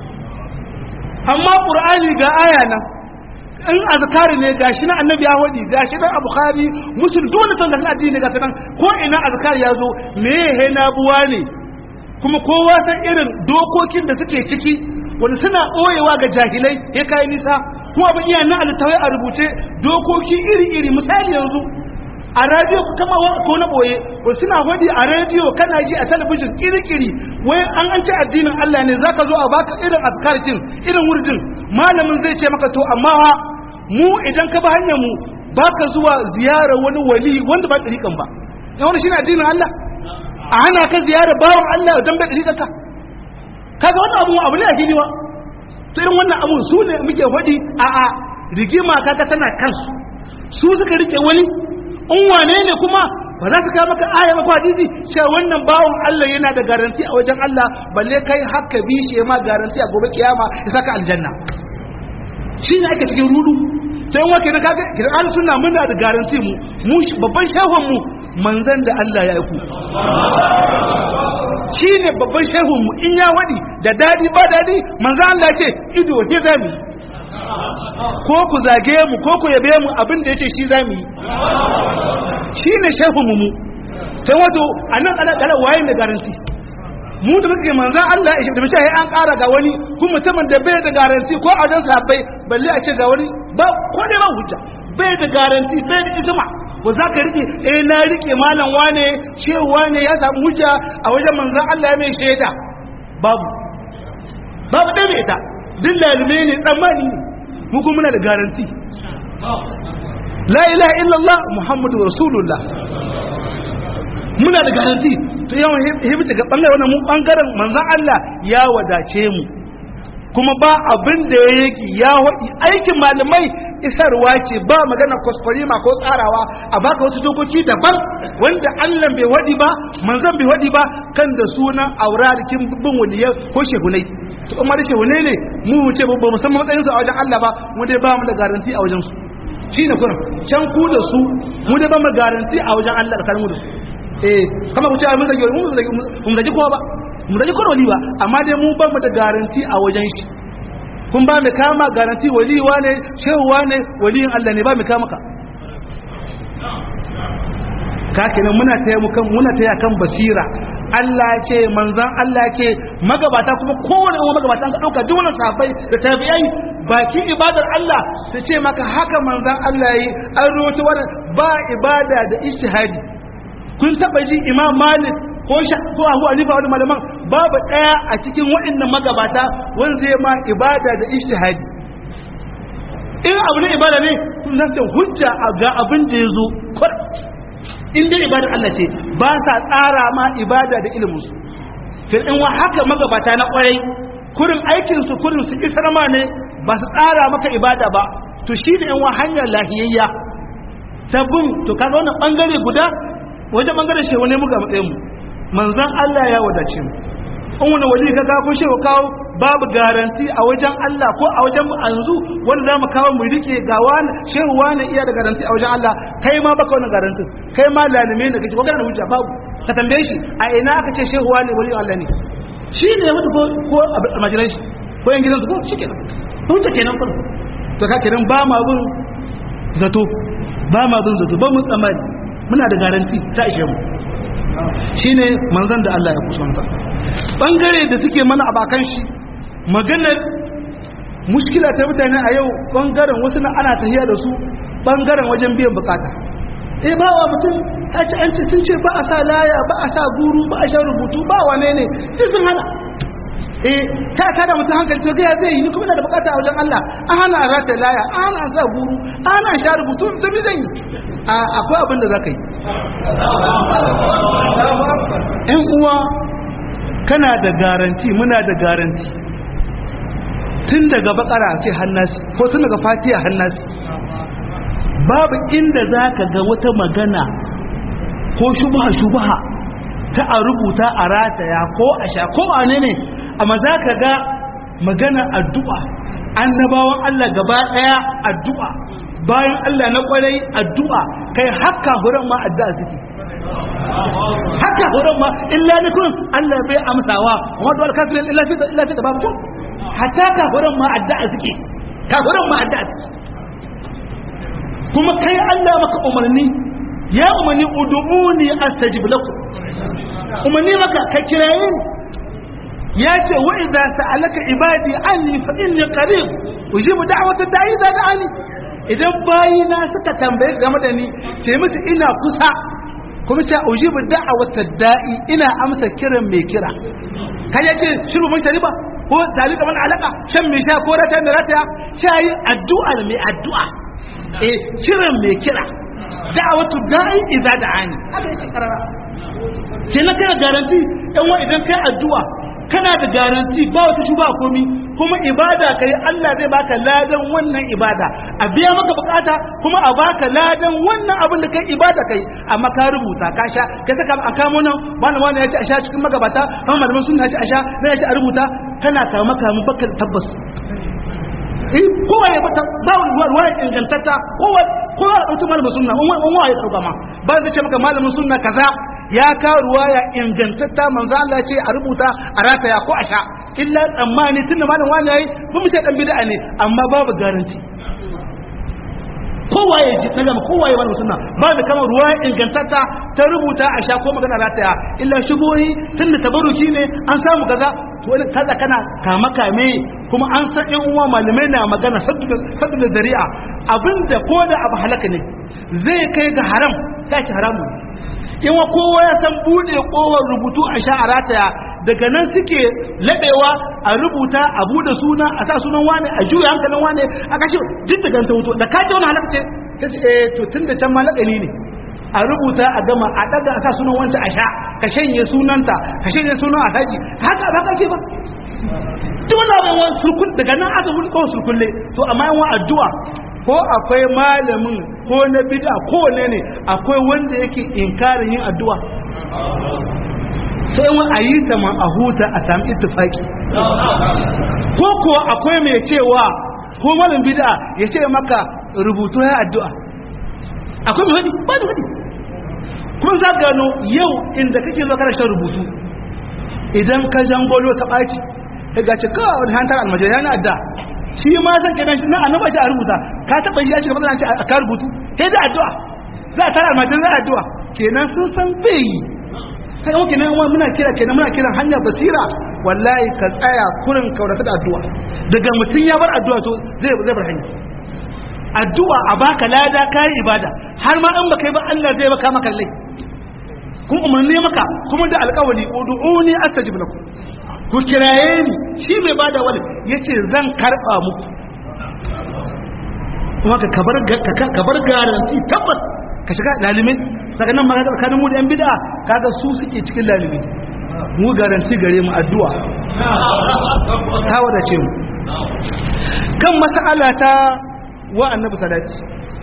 amma qur'ani ga aya nan in azkari ne gashi na annabi ya wadi gashi na bukhari musul dole san gashi addini ga sanan ko ina azkari ya zo me he na buwa ne kuma kowa san irin dokokin da suke ciki wanda suna ɓoyewa ga jahilai ya kai nisa kuma abin iya na alittawai a rubuce dokoki iri-iri misali yanzu a radio kama ko na boye ko suna hodi a radio kana ji a talabijin kirikiri wai an an ci addinin Allah ne zaka zo a baka irin azkarkin irin wurdin malamin zai ce maka to amma mu idan ka ba hanyar mu baka zuwa ziyara wani wali wanda ba dariƙan ba ya wani shine addinin Allah a hana ka ziyara bawan Allah dan bai dariƙan ka kaga wannan abu abu ne a fili wa to irin wannan abu su ne muke hodi a a rigima kaga tana kansu su suka rike wani in wane ne kuma ba za su kawo maka aya maka hadisi cewa wannan bawon Allah yana da garanti a wajen Allah balle kai haka bi shi ma garanti a gobe kiyama ya saka aljanna shi ne ake cikin rudu sai wake na kaga kiran ahlus sunna muna da garanti mu mu babban shahon mu manzon da Allah ya aiku shine babban shehun mu in ya wadi da dadi ba dadi manzo Allah ce ido ke zami ko ku zage mu ko ku yabe mu abin da yace shi zami shine shehun mu sai wato anan kala kala waye mai garanti mu da muke manzan Allah ya da mace an ƙara ga wani kuma mutumin da bai da garanti ko a don sahabbai balle a ce ga wani ba ko dai ba hujja bai da garanti bai da ijma ba za ka rike eh na rike malam wane shehu wane ya samu hujja a wajen manzan Allah ya mai shaida babu babu dai ita din lalume ne tsammani ne mu kuma muna da garanti la ilaha illallah muhammadu rasulullah muna da garanti to yawan hibita ga bangaren wannan mu bangaren manzon Allah ya wadace mu kuma ba abin da ya yake ya wadi aikin malamai isarwa ce ba magana ma ko tsarawa a baka wasu dokoki daban wanda Allah bai wadi ba manzon bai wadi ba kan da sunan aurarikin bin waliya ko shehunai to kuma da shehunai ne mu mu ce ba mu san matsayin su a wajen Allah ba mu dai ba mu da garanti a wajen su shine kurin can ku da su mu dai ba mu garanti a wajen Allah da kalmu da su eh kama ku ce mun zage mun zage mun zage kowa ba mun zage kowa wali ba amma dai mu ba mu da garanti a wajen shi kun ba mu kama garanti wali ne shehu ne waliyin Allah ne ba mu kama ka ka kenan muna taya mu kan muna taya kan basira Allah ce manzan Allah ce magabata kuma kowane uwa magabata an ka dauka duk wannan sahabbai da tabi'ai bakin ibadar Allah su ce maka haka manzan Allah yi an rawaito wannan ba ibada da ijtihadi kun taba ji imam malik ko ko abu hanifa wani malaman babu daya a cikin waɗannan magabata wanda zai ma ibada da ijtihadi in abu ne ibada ne sun zanta hujja ga abin da ya zo in dai ibada Allah ce ba sa tsara ma ibada da ilimin su fil in wa haka magabata na kwarai kurin aikin su kurin su isar ma ne ba su tsara maka ibada ba to shi ne in wa hanyar lahiyayya ta bin to kaga wannan bangare guda wajen bangaren shehu ne muka matsayin mu manzan Allah ya wadace mu in wani wali ka kawo shehu kawo babu garanti a wajen Allah ko a wajen mu anzu wanda za mu kawo mu rike ga wani shehu wani iya da garanti a wajen Allah kai ma baka wannan garantin kai ma lalime ne kake ko kana da hujja babu ka tambaye shi a ina aka ce shehu wani wali Allah ne shi ne mutu ko ko a majalan shi ko yan gidansu ko shi kenan hujja kenan kun to ka kenan ba ma bin zato ba ma bin zato ba mun tsammani muna da garanti ta ishe mu shine manzon da Allah ya kusanta bangare da suke mana abakan shi maganar mushkila ta mutane a yau bangaren wasu na ana tahiya da su bangaren wajen biyan bukata eh ba wa mutum a ci an ce sun ce ba a sa laya ba a sa guru ba a sha rubutu ba wane ne sai sun hana eh ka ka da mutum hankali to ga zai yi ni kuma ina da bukata a wajen Allah an hana a rata laya an hana sa guru an hana sha rubutu to bi zan yi akwai abin da za ka yi ‘yan uwa kana da garanti muna da garanti tun daga bakara ce hannasi ko tun daga fatiya hannasi babu inda za ka ga wata magana ko shubaha-shubaha ta a rubuta a rataya ko a sha ko a ne ne amma za ka ga magana addu'a annabawan Allah gaba ɗaya addu'a bayan Allah na kwarai addu'a kai haka huran ma addu'a suke haka huran ma illa ni kun Allah bai amsawa wa dole kafirin illa fi illa fi babu kun hatta ka huran ma addu'a suke ka huran ma addu'a suke kuma kai Allah maka umarni ya umarni ud'uni astajib lakum umarni maka ka kiraye ya ce wa idza sa'alaka ibadi anni fa inni qarib ujibu da'wata da'i idza da'ani idan bayina suka tambaye game da ni ce musu ina kusa kuma ce ujibu da'wata da'i ina amsa kiran mai kira kai yace shiru mun shariba ko talika man alaka shan mai sha ko rata mai rata shayi addu'a mai addu'a eh kiran mai kira da'watu da'i idza da'ani haka yake karara kenan kana garanti dan wa idan kai addu'a kana da garanti ba wata shuba komi kuma ibada kai Allah zai baka ladan wannan ibada a biya maka bukata kuma a baka ladan wannan abin da kai ibada kai amma ka rubuta ka sha ka saka a kamo nan wani wani ya ce a sha cikin magabata amma malaman sun ce a sha na ya ce a rubuta kana kama kama baka tabbas eh kowa ya bata ba ruwa ingantacca kowa kowa ya dauki malamin sunna wani wani ya dauka ma ba zai ce maka malamin sunna kaza ya ka ruwaya ingantatta manzo Allah ya ce a rubuta a rataya ko a sha illa tsammani tunda malam wani yayi ba mu ce dan bid'a ne amma babu garanti kowaye ji na gama kowaye wani sunna ba da kama ruwa ingantatta ta rubuta a sha ko magana rataya illa shubohi tunda tabaruki ne an samu kaza to wani kaza kana kama kame kuma an san yan uwa malamai na magana saddu da zari'a abinda ko da abu halaka ne zai kai ga haram ta ci haramu in wa kowa ya san bude kowar rubutu a sha a rataya daga nan suke labewa a rubuta a bude suna a sa sunan wane a juya hankalin wane a kashe duk daga ta wuto da ka ce wani halaka ce ta ce eh to tun da can ma lakani ne a rubuta a gama a daga a sa sunan wancan a sha ka shanye sunanta ka shanye sunan alhaji haka ba kake ba duk wani abin wani surkun daga nan aka wuli kawai surkulle to amma yawan addu'a ko akwai malamin ko na bid'a ko wane ne akwai wanda yake inkarin yin addu'a sai wani a yi ta ma a huta a sami ittifaki ko kuwa akwai mai cewa ko malam bid'a ya ce maka rubutu ya addu'a akwai mai wadi ba da wadi kuma za gano yau inda kake zo kana shan rubutu idan ka jangolo ta ɓaci ya gace kawai wani hantar almajiri yana adda shi ma zan kenan shi na annaba shi a rubuta ka taɓa shi ya shiga matsala ce a ka rubutu sai da addu'a za a tara almajiri za a addu'a kenan sun san bai yi sai yau kenan wani muna kira kenan muna kiran hanyar basira wallahi ka tsaya kurin kaurata da addu'a daga mutum ya bar addu'a to zai zai bar hanya addu'a a baka lada kai ibada har ma in baka yi ba Allah zai baka maka lai kuma umarni maka kuma da alƙawari ud'uni astajib lakum ku kiraye ni shi mai bada wani yace zan karba muku kuma ka kabar kabar garanti tabbas ka shiga lalimin daga nan magana tsakanin mu da yan bid'a kaga su suke cikin lalimi mu garanti gare mu addu'a ta wadace mu kan mas'ala ta wa annabi salati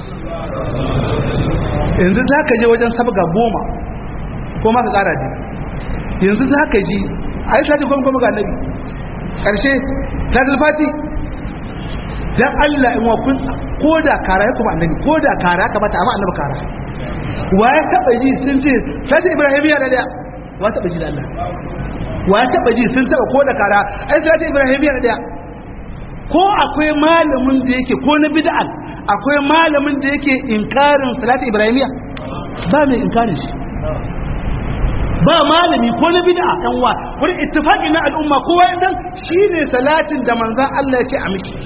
yanzu za ka je wajen sabga goma ko ma ka kara ji yanzu za ka ji a yi sati goma goma ga annabi ƙarshe ta zulfati don allah in wakun ko da kara ya kuma annabi ko da kara ya kamata amma annabi kara wa ya taɓa ji sun ce sati ibrahim ya da daya wa taɓa ji da allah wa ya taɓa ji sun taɓa ko da kara ai sati ibrahim ya da daya ko akwai malamin da yake ko na bid'al akwai malamin da yake inkarin salati ibrahimiya ba mai inkarin shi ba malami ko na bid'a dan wa wani ittifaqi na al'umma kowa ya san shine salatin da manzon Allah ya ce a miki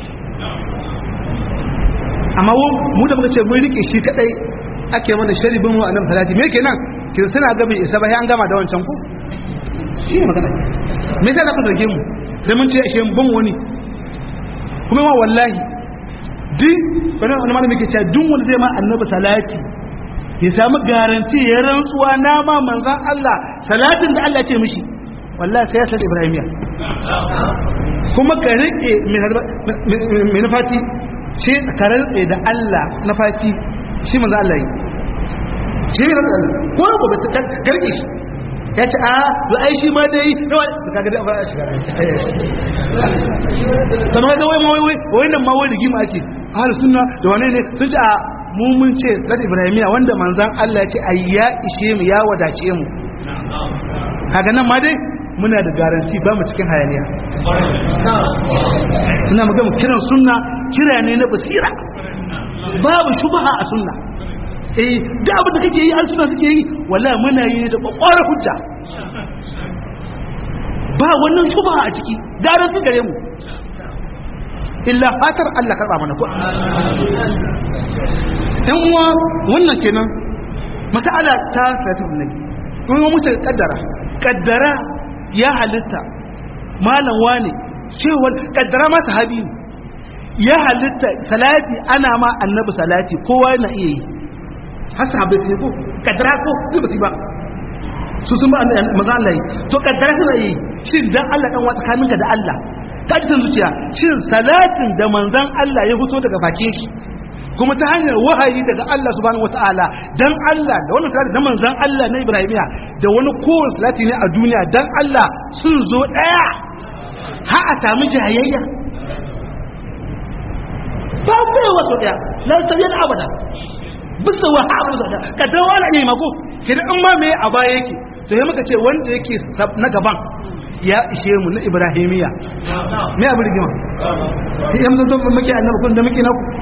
amma mu da muka ce mun rike shi kadai ake mana sharibin wa annabi salati me kenan kin suna ga bai isa ba sai an gama da wancan ku shi ne magana me yasa za ku zarge mu da mun ce ashe ban wani kuma ma wallahi duk wani wani malami ke cewa duk wanda zai ma annabi salati ya samu garanti ya rantsuwa na ma manzan Allah salatin da Allah ce mishi wallahi sai ya san ibrahimiya kuma ka rike mai nufati shi ka rantse da Allah na fati shi manzan Allah yi shi ne rantsa Allah ko ko ba ta garke shi ya ce a to ai shi ma dai nawa ka ga dai a shiga kamar ga wai wai wai wai nan ma wai rigima ake ahlus sunna da wane ne sun ce a mu mun ce zat ibrahimiya wanda manzon Allah ya ce ai ya ishe mu ya wadace mu kaga nan ma dai muna da garanti ba mu cikin hayaniya ina magana kiran sunna kira ne na basira babu shubha a sunna eh da abin da kake yi an suna suke yi wallahi muna yi da kwakwarar hujja ba wannan shubha a ciki garanti gare mu illa fatar Allah karba mana ko ɗan uwa wannan kenan mas'ala ta sata annabi kuma mu ce kaddara kaddara ya halitta malam wani cewa kaddara ma sahabi ya halitta salati ana ma annabi salati kowa na iya yi har sahabbai sai ko kaddara ko zai ba su sun ba maza Allah yi to kaddara suna yi shin dan Allah dan wa tsakaninka da Allah ka ji zuciya shin salatin da manzon Allah ya fito daga bakin shi kuma ta hanyar wahayi daga Allah subhanahu wataala dan Allah da wannan salati da manzon Allah na Ibrahimiya da wani kowane salati ne a duniya dan Allah sun zo daya ha a samu jayayya ba kai wato daya la sabiyar abada bisa wa haɓar da ka dawo ala ne mako kenan in ma me a baya yake to sai muka ce wanda yake na gaban ya ishe mu na ibrahimiya me abu rigima ya mun zo muke annabi kun da muke naku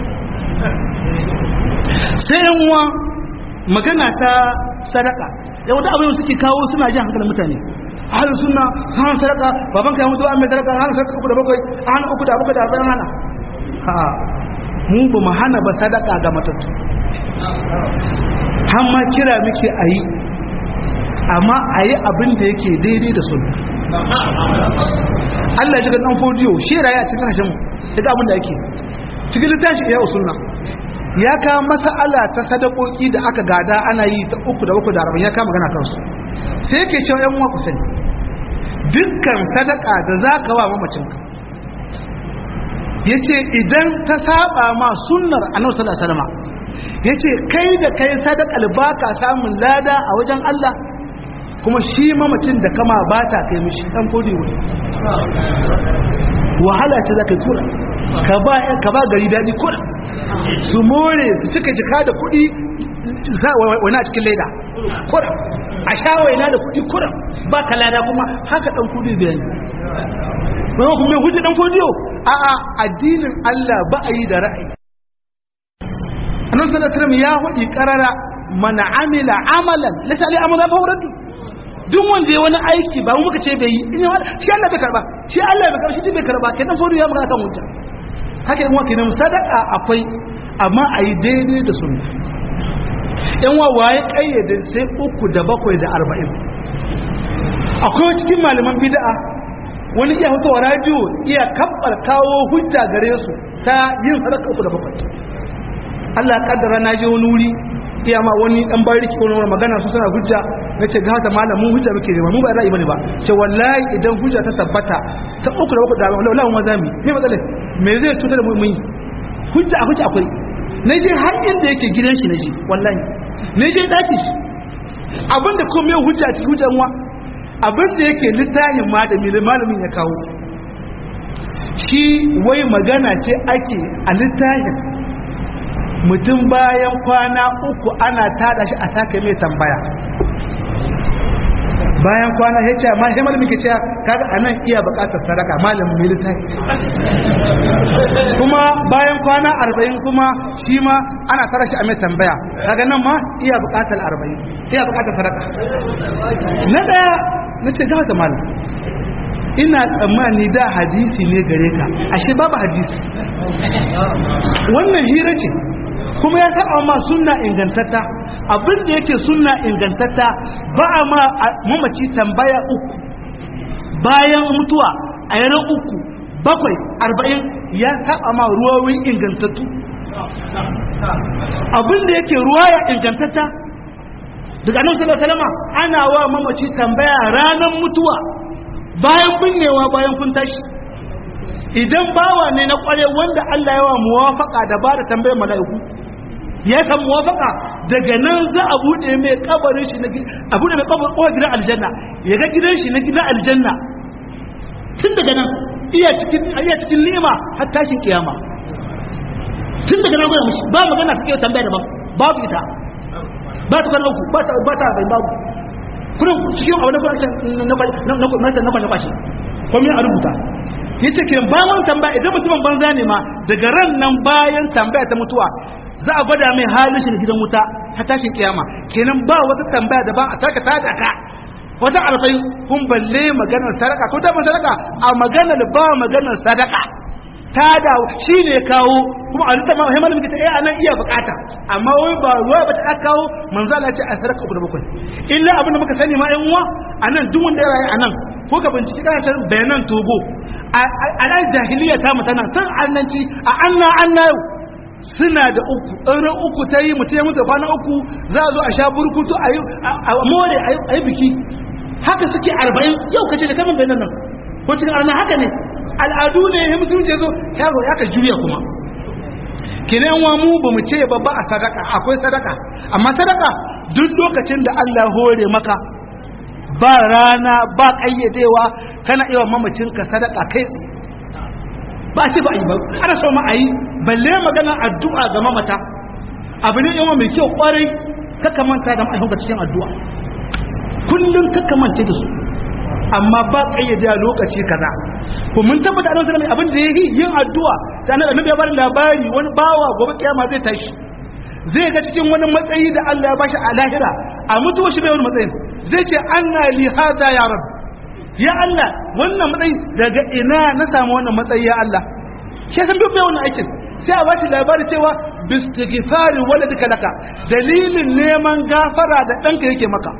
sai yan uwa magana ta sadaka ya wata abin suke kawo suna jin hankalin mutane ahalin sunna sanan sadaka baban ka ya mutu an mai sadaka hana sadaka uku da bakwai hana uku da bakwai da arba'in hana ha mu ba mu hana ba sadaka ga matattu har ma kira muke a yi amma a yi abin da yake daidai da sunna Allah ya ji ga dan fodiyo shi raye a cikin hashen daga abin da yake cikin littafin ya sunna ya kawo mas'ala ta sadakoki da aka gada ana yi ta uku da uku da arba'in ya kama magana kansu sai yake cewa yan uwa ku sani dukkan sadaka da za ka wa mamacinka ya ce idan ta saba ma sunnar annabi sallallahu alaihi wasallam ya ce kai da kai sadakal ba ka samun lada a wajen Allah kuma shi mamacin da kama ba ta kai mishi dan kodi wani wahala ce za ka yi kura ka ba ka ba gari daɗi kura su more su cika jika da kuɗi wani a cikin leda kura a sha waina da kuɗi kura ba ka lada kuma haka ɗan kuɗi biyan wani kuma mai hujji ɗan kodiyo a a addinin Allah ba a yi da ra'ayi annabi sallallahu alaihi ya hudi karara man amila amalan laysa ali amala fa uradu duk wanda ya wani aiki ba mu muka ce bai yi in shi Allah bai karba shi Allah bai karba shi bai karba kenan kodiyo ya magana kan hujja haka yan wake nan sadaka akwai amma a yi daidai da sunna yan wawaye kayyade sai uku da bakwai da arba'in akwai cikin malaman bid'a wani iya hoto radio iya kabbar kawo hujja gare su ta yin sadaka uku da bakwai Allah ya kaddara na je wani wuri iya ma wani dan bariki ko wani magana su suna hujja nace ga hata malamin hujja muke nema mu ba ra'ayi bane ba ce wallahi idan hujja ta tabbata ta uku da bakwai da wallahi mu zami me matsalar me zai cutar da mu mun hujja a hujja akwai na je har inda yake gidan shi na je wallahi na je daki shi abinda kuma yau hujja cikin hujjan wa abinda yake littafin malami da malamin ya kawo shi wai magana ce ake a littafin mutum bayan kwana uku ana tada shi a sake mai tambaya bayan kwana ya ce ma sai malamin ke cewa kaga anan iya bukatar sadaka malamin mai littafi kuma bayan kwana arba'in kuma shi ma ana tara shi a mai tambaya kaga nan ma iya bukatar arba'in iya bukatar sadaka na daya na ce gawa da malam ina tsammani da hadisi ne gare ka ashe babu hadisi wannan hira ce kuma ya saba ma sunna ingantatta abin da yake sunna ingantatta ba a ma mamaci tambaya uku bayan mutuwa a yaran uku bakwai arba'in ya saba ma ruwawin ingantattu abin da yake ruwa ya ingantatta daga nan sallallahu alaihi ana wa mamaci tambaya ranar mutuwa bayan binnewa bayan kun tashi idan bawa ne na kware wanda Allah ya wa muwafaka da ba da tambayar mala'iku ya san muwafaka daga nan za a bude mai kabarin shi a bude mai kabarin kowa gidan aljanna ya ga gidan shi na gidan aljanna tun daga nan iya cikin iya cikin ni'ima har tashin kiyama tun daga nan gwada mushi ba magana take tambaya da babu ita ba ta kan uku ba ta ba ta bai babu kurin cikin abu na kwashe na kwashe na kwashe kwashe komai a rubuta yace kiran ba mun tambaya idan mutumin banza ne ma daga ran nan bayan tambaya ta mutuwa za a gwada mai halin shi da gidan wuta ta tashin kiyama kenan ba wata tambaya da ba a taka ta da ka wata arba'in kun balle maganar sadaka ko da sadaka a maganar ba maganar sadaka ta da shi ne kawo kuma a lissa ma himar mikita eh anan iya bukata amma wai ba ruwa ba ta kawo manzo Allah ce a sadaka uku da bakwai illa abin da muka sani ma yan uwa anan duk wanda ya rayu anan ko ka binciki kasashen bayanan togo a nan jahiliya ta mutana san annanci a anna anna yau suna da uku ɗaurin uku ta yi mutum ya mutu kwana uku za a zo a sha burkutu a more a yi biki haka suke arba'in yau kace da kaman bayanan nan ko cikin arna haka ne al'adu ne ya musulunci zo ya zo ya ka juya kuma kenan wa mu ba mu ce ba ba a sadaka akwai sadaka amma sadaka duk lokacin da Allah hore maka ba rana ba kayyadewa kana iya mamacinka sadaka kai ba ce ba a yi ba ana so ma a yi balle maganar addu'a ga mamata abu ne yawa mai kyau kwarai kaka manta da ma'aikanka cikin addu'a kullum kaka manta da su amma ba kayyade lokaci kaza ko mun tabbata annabi sallallahu abin da yake yin addu'a da annabi ya bar labari wani bawa gobe kiyama zai tashi zai ga cikin wani matsayi da Allah ya bashi a lahira a mutuwa shi bai wani matsayin zai ce anna li hada ya rab ya Allah wannan matsayi daga ina na samu wannan matsayi ya Allah shi san bai wannan aikin sai a bashi labari cewa bistighfari waladika laka dalilin neman gafara da danka yake maka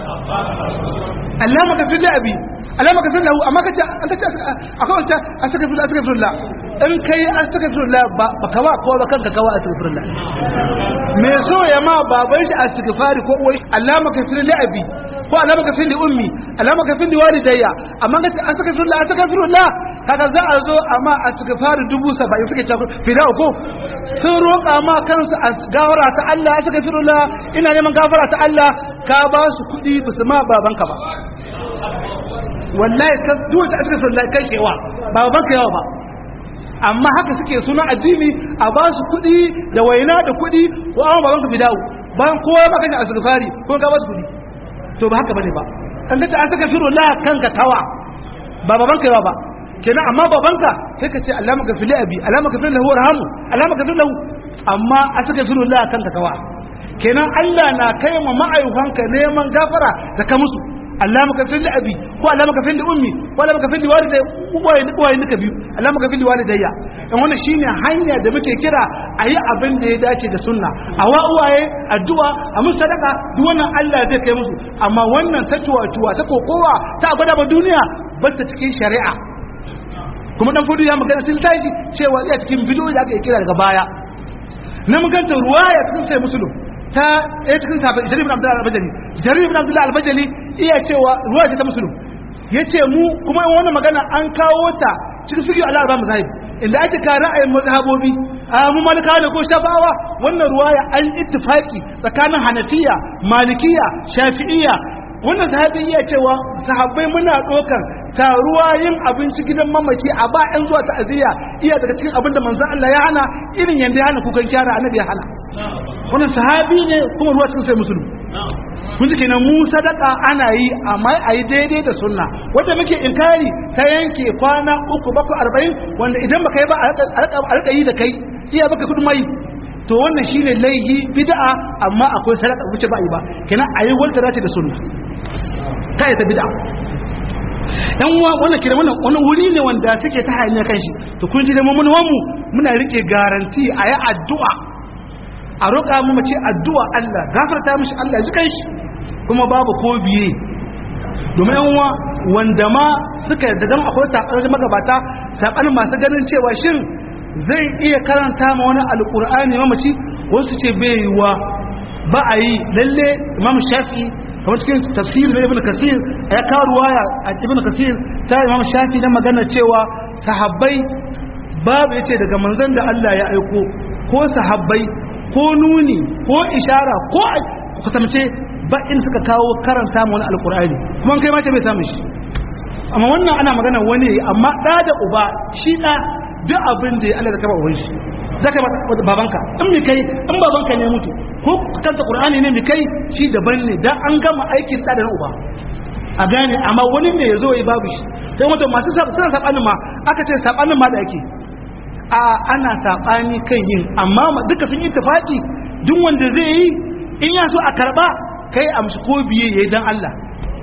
Allah maka fi abi Allah maka fi lahu amma kace an kace akwai wata astaghfirullah astaghfirullah in kai astaghfirullah ba ka ba ko ba kanka kawa astaghfirullah me so ya ma baban shi astaghfari ko uwai Allah maka fi abi ko Allah maka fi ummi Allah maka fi walidayya amma kace astaghfirullah astaghfirullah kaga za a zo amma astaghfari dubu 70 suke cewa fida ko sun roƙa ma kansu a gawara ta Allah astaghfirullah ina neman gafara ta Allah ka ba su kuɗi ba su ma babanka ba wallahi ka duwace astaghfirullah kai kewa ba babanka yawa ba amma haka suke suna addini a ba su kuɗi da waina da kuɗi ko an babanka fidawo bayan kowa ba kan astaghfari ko ka ba su kuɗi to ba haka bane ba kan ka ce astaghfirullah kanka tawa ba babanka yawa ba kenan amma babanka sai ka ce Allah maka fili abi Allah maka fili lahu warhamu Allah maka fili lahu amma astaghfirullah kanka tawa kenan Allah na kai ma ma'ayyukanka neman gafara da ka musu Allah maka fili abi ko Allah maka fili ummi ko Allah maka fili walidai uwaye uwaye duka biyu Allah maka fili walidayya dan wannan shine hanya da muke kira a yi abin da ya dace da sunna a wa uwaye addu'a a musu sadaka duk wannan Allah zai kai musu amma wannan ta tuwa ta kokowa ta gwada ba duniya ba ta cikin shari'a kuma dan fudu ya magana sun tashi cewa iya cikin bidiyo da aka kira daga baya na maganta ruwaya cikin sai musulun ta ɗaya cikin sahabbai jarir ibn abdullah al-bajali jarir ibn abdullah al-bajali iya cewa ruwaya ce ta musulun yace mu kuma in wannan magana an kawo ta cikin fiqh al-arba mazahib inda ake ka ra'ayin mazhabobi a mu malika ne ko shafawa wannan ruwaya an ittifaki tsakanin hanafiya malikiya shafi'iyya wannan sahabi iya cewa sahabbai muna ɗaukar taruwa yin abinci gidan mamaci a ba yan zuwa ta'aziyya iya daga cikin abin da manzon Allah ya hana irin yanda ya hana kukan kyara annabi ya hana wannan sahabi ne kuma ruwa cikin sai musulmi kun ji kenan mu sadaka ana yi amma a yi daidai da sunna wanda muke inkari ta yanke kwana uku bakwai arba'in wanda idan baka yi ba a rika yi da kai iya baka kudu mai to wannan shine laihi bid'a amma akwai sadaka wuce ba yi ba kenan a yi wanda dace da sunna kai ta bid'a yan uwa wannan kira wannan wani wuri ne wanda suke ta hanya kan shi to kun ji da mu mu muna rike garanti a yi addu'a a roƙa mu mace addu'a Allah gafarta mishi Allah ji kai shi kuma babu ko biye domin yan uwa wanda ma suka yarda dan akwai sabanin magabata sabanin masu ganin cewa shin zai iya karanta ma wani alqur'ani mamaci wasu ce bai yiwa ba a yi lalle imam shafi'i kamar cikin tafsir na ibn kasir ya kawo ruwaya a ibn kasir ta imam shafi na magana cewa sahabbai babu yace daga manzon da Allah ya aiko ko sahabbai ko nuni ko ishara ko kusamce ba in suka kawo karanta mu wani alkur'ani kuma kai ma ce bai samu shi amma wannan ana magana wani amma da da uba shi da duk abin da Allah ya kaba uban shi zaka babanka in mi kai in babanka ne mutu ko kanta qur'ani ne mi kai shi daban ne dan an gama aikin da da uba a gane amma wani ne yazo yi babu shi sai mutum masu suna sabanin ma aka ce sabanin ma da ake a ana sabani kan yin amma duka sun yi tafaki duk wanda zai yi in ya so a karba kai amshi ko biye yayi dan Allah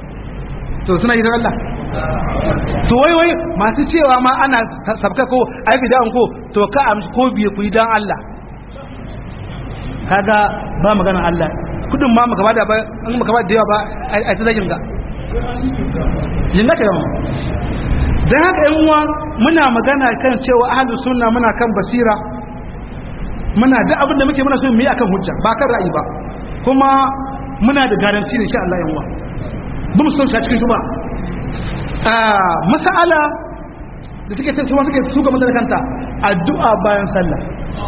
to suna yi dan Allah to wai wai masu cewa ma ana sabka ko ai bid'an ko to ka amshi ko biye ku yi dan Allah kaga ba magana Allah kudin ma maka bada ba an maka bada da yawa ba ai ta zagin ga jinna ka yawa dan haka yan uwa muna magana kan cewa ahlus sunna muna kan basira muna da abin da muke muna so mu yi akan hujja ba kan ra'ayi ba kuma muna da garanti ne insha Allah yan uwa ba mu son shi cikin shuba masala da suke ta kuma suke suka mata kanta addu'a bayan sallah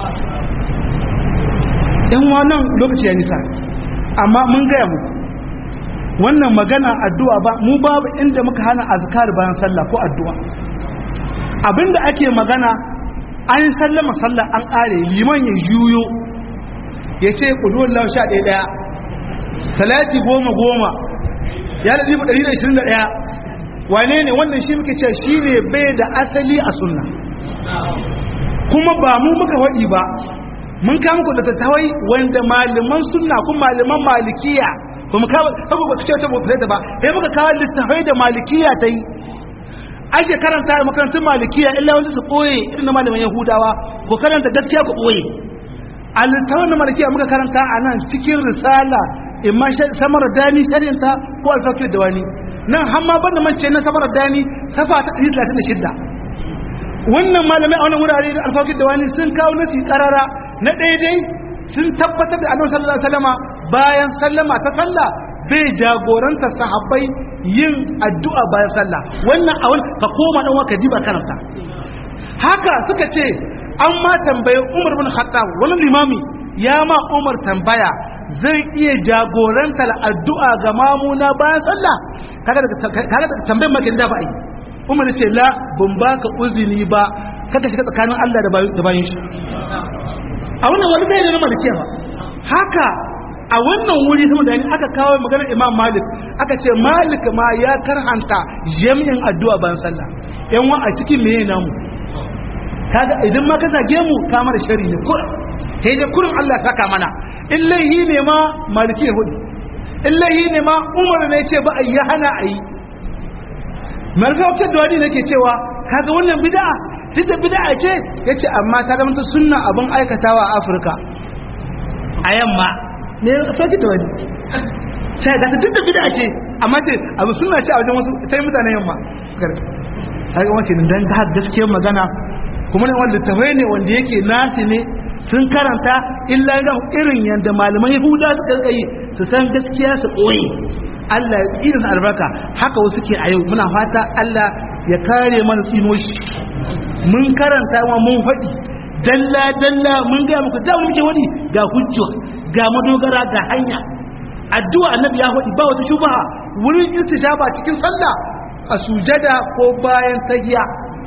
yan wannan lokaci ya nisa amma mun gaya mu wannan magana addu'a ba mu babu inda muka hana azkar bayan sallah ko addu'a abinda ake magana an sallama sallah an ƙare liman ya juyo ya ce ƙuduwar lau sha ɗaya ɗaya talati goma goma ya da zibu ɗari da ishirin da ɗaya wane ne wannan shi muke ce shi ne bai da asali a sunna kuma ba mu muka waɗi ba mun kama ku da tattawai wanda malaman sunna kuma malaman malikiya ba mu kawo saboda ba ce ta ba da ba sai muka kawo littafai da malikiya ta yi ake karanta a makarantun malikiya illa wanda su ɓoye irin na malaman yahudawa ko karanta gaskiya ku ɓoye a littafin na malikiya muka karanta a nan cikin risala imma samar dani sharinta ko alfakir da wani nan hamma ban da mance na samar dani safa ta 136 wannan malamai a wannan wurare da alfakir da wani sun kawo nasi karara na daidai sun tabbatar da annabi sallallahu alaihi wasallama bayan sallama ta sallah bai jagoranta sahabbai yin addu'a bayan sallah wannan a wani ka koma dan waka diba karanta haka suka ce an ma tambaye Umar bin Khattab wani limami ya ma Umar tambaya zai iya jagorantar addu'a ga mamuna bayan sallah kaga da tambayar makin da ba a yi umar ce la ban baka uzini ba kada shiga tsakanin Allah da bayan shi a wannan wani bai da malikiya ba haka a wannan wuri sama da aka kawo maganar imam malik aka ce malik ma ya karhanta jami'in addu'a bayan sallah yan wa a cikin meye namu kaga idan ma ka zage mu ka mara shari ne kurin sai dai kurin Allah ya saka mana illahi ne ma maliki ya hudu illahi ne ma umar ne ce ba a yi hana a yi marfa wakil da wani nake cewa kaga wannan bid'a duk da bid'a ce ya ce amma ta zama ta sunna abin aikatawa a afirka a yamma ne ya sauki da wani sai ga duk da bid'a ce amma ce abu sunna ce a wajen wasu sai mutanen yamma sai ga wace dan ga gaskiyar magana kuma ne wanda tafai ne wanda yake nasi ne sun karanta illa ga irin yadda malaman yahuda suka yi su san gaskiya su ɓoye Allah ya tsira albarka haka wasu ke a yau muna fata Allah ya kare mana tsino shi mun karanta ma mun faɗi dalla dalla mun ga muku da muke wadi ga hujja ga madogara ga hanya addu'a annabi ya faɗi ba wata shubha wurin istijaba cikin sallah a sujada ko bayan tahiya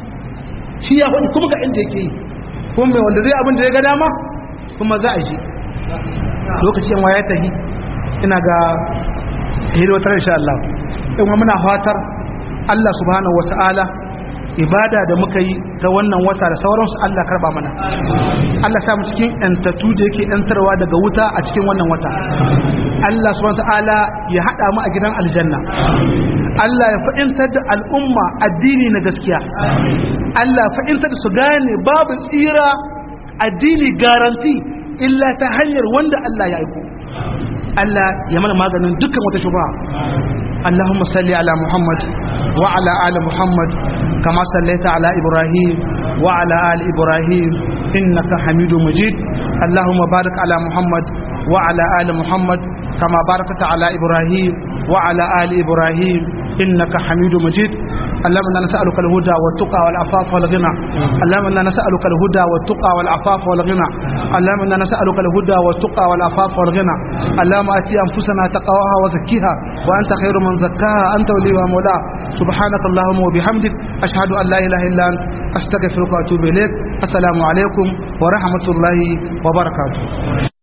shi ya faɗi kuma ga inda yake yi kuma mai wanda zai abin da ya ga dama kuma za a ji lokacin waya tahi ina ga hidotar insha Allah in wa muna fatar Allah subhanahu wata'ala ibada da muka yi ta wannan wata da sauransu Allah karba mana Allah sa mu cikin yantatu da yake yantarwa daga wuta a cikin wannan wata Allah subhanahu wata'ala ya hada mu a gidan aljanna Allah ya fa'intar da al'umma addini na gaskiya Allah fa'intar da su gane babu tsira addini garanti illa ta hanyar wanda Allah ya aiko Allah ya mana maganin dukkan wata shubha Allahumma salli ala Muhammad wa ala ali Muhammad kama sallaita ala Ibrahim wa ala ali Ibrahim innaka Hamidum Majid Allahumma barik ala Muhammad wa ala ali Muhammad kama barakta ala Ibrahim wa ala ali Ibrahim innaka Hamidum Majid اللهم انا نسالك الهدى والتقى والعفاف والغنى اللهم انا نسالك الهدى والتقى والعفاف والغنى اللهم انا نسالك الهدى والتقى والعفاف والغنى اللهم اتي انفسنا تقواها وزكيها وانت خير من زكاها انت وليها ومولاها سبحانك اللهم وبحمدك اشهد ان لا اله الا انت استغفرك واتوب اليك السلام عليكم ورحمه الله وبركاته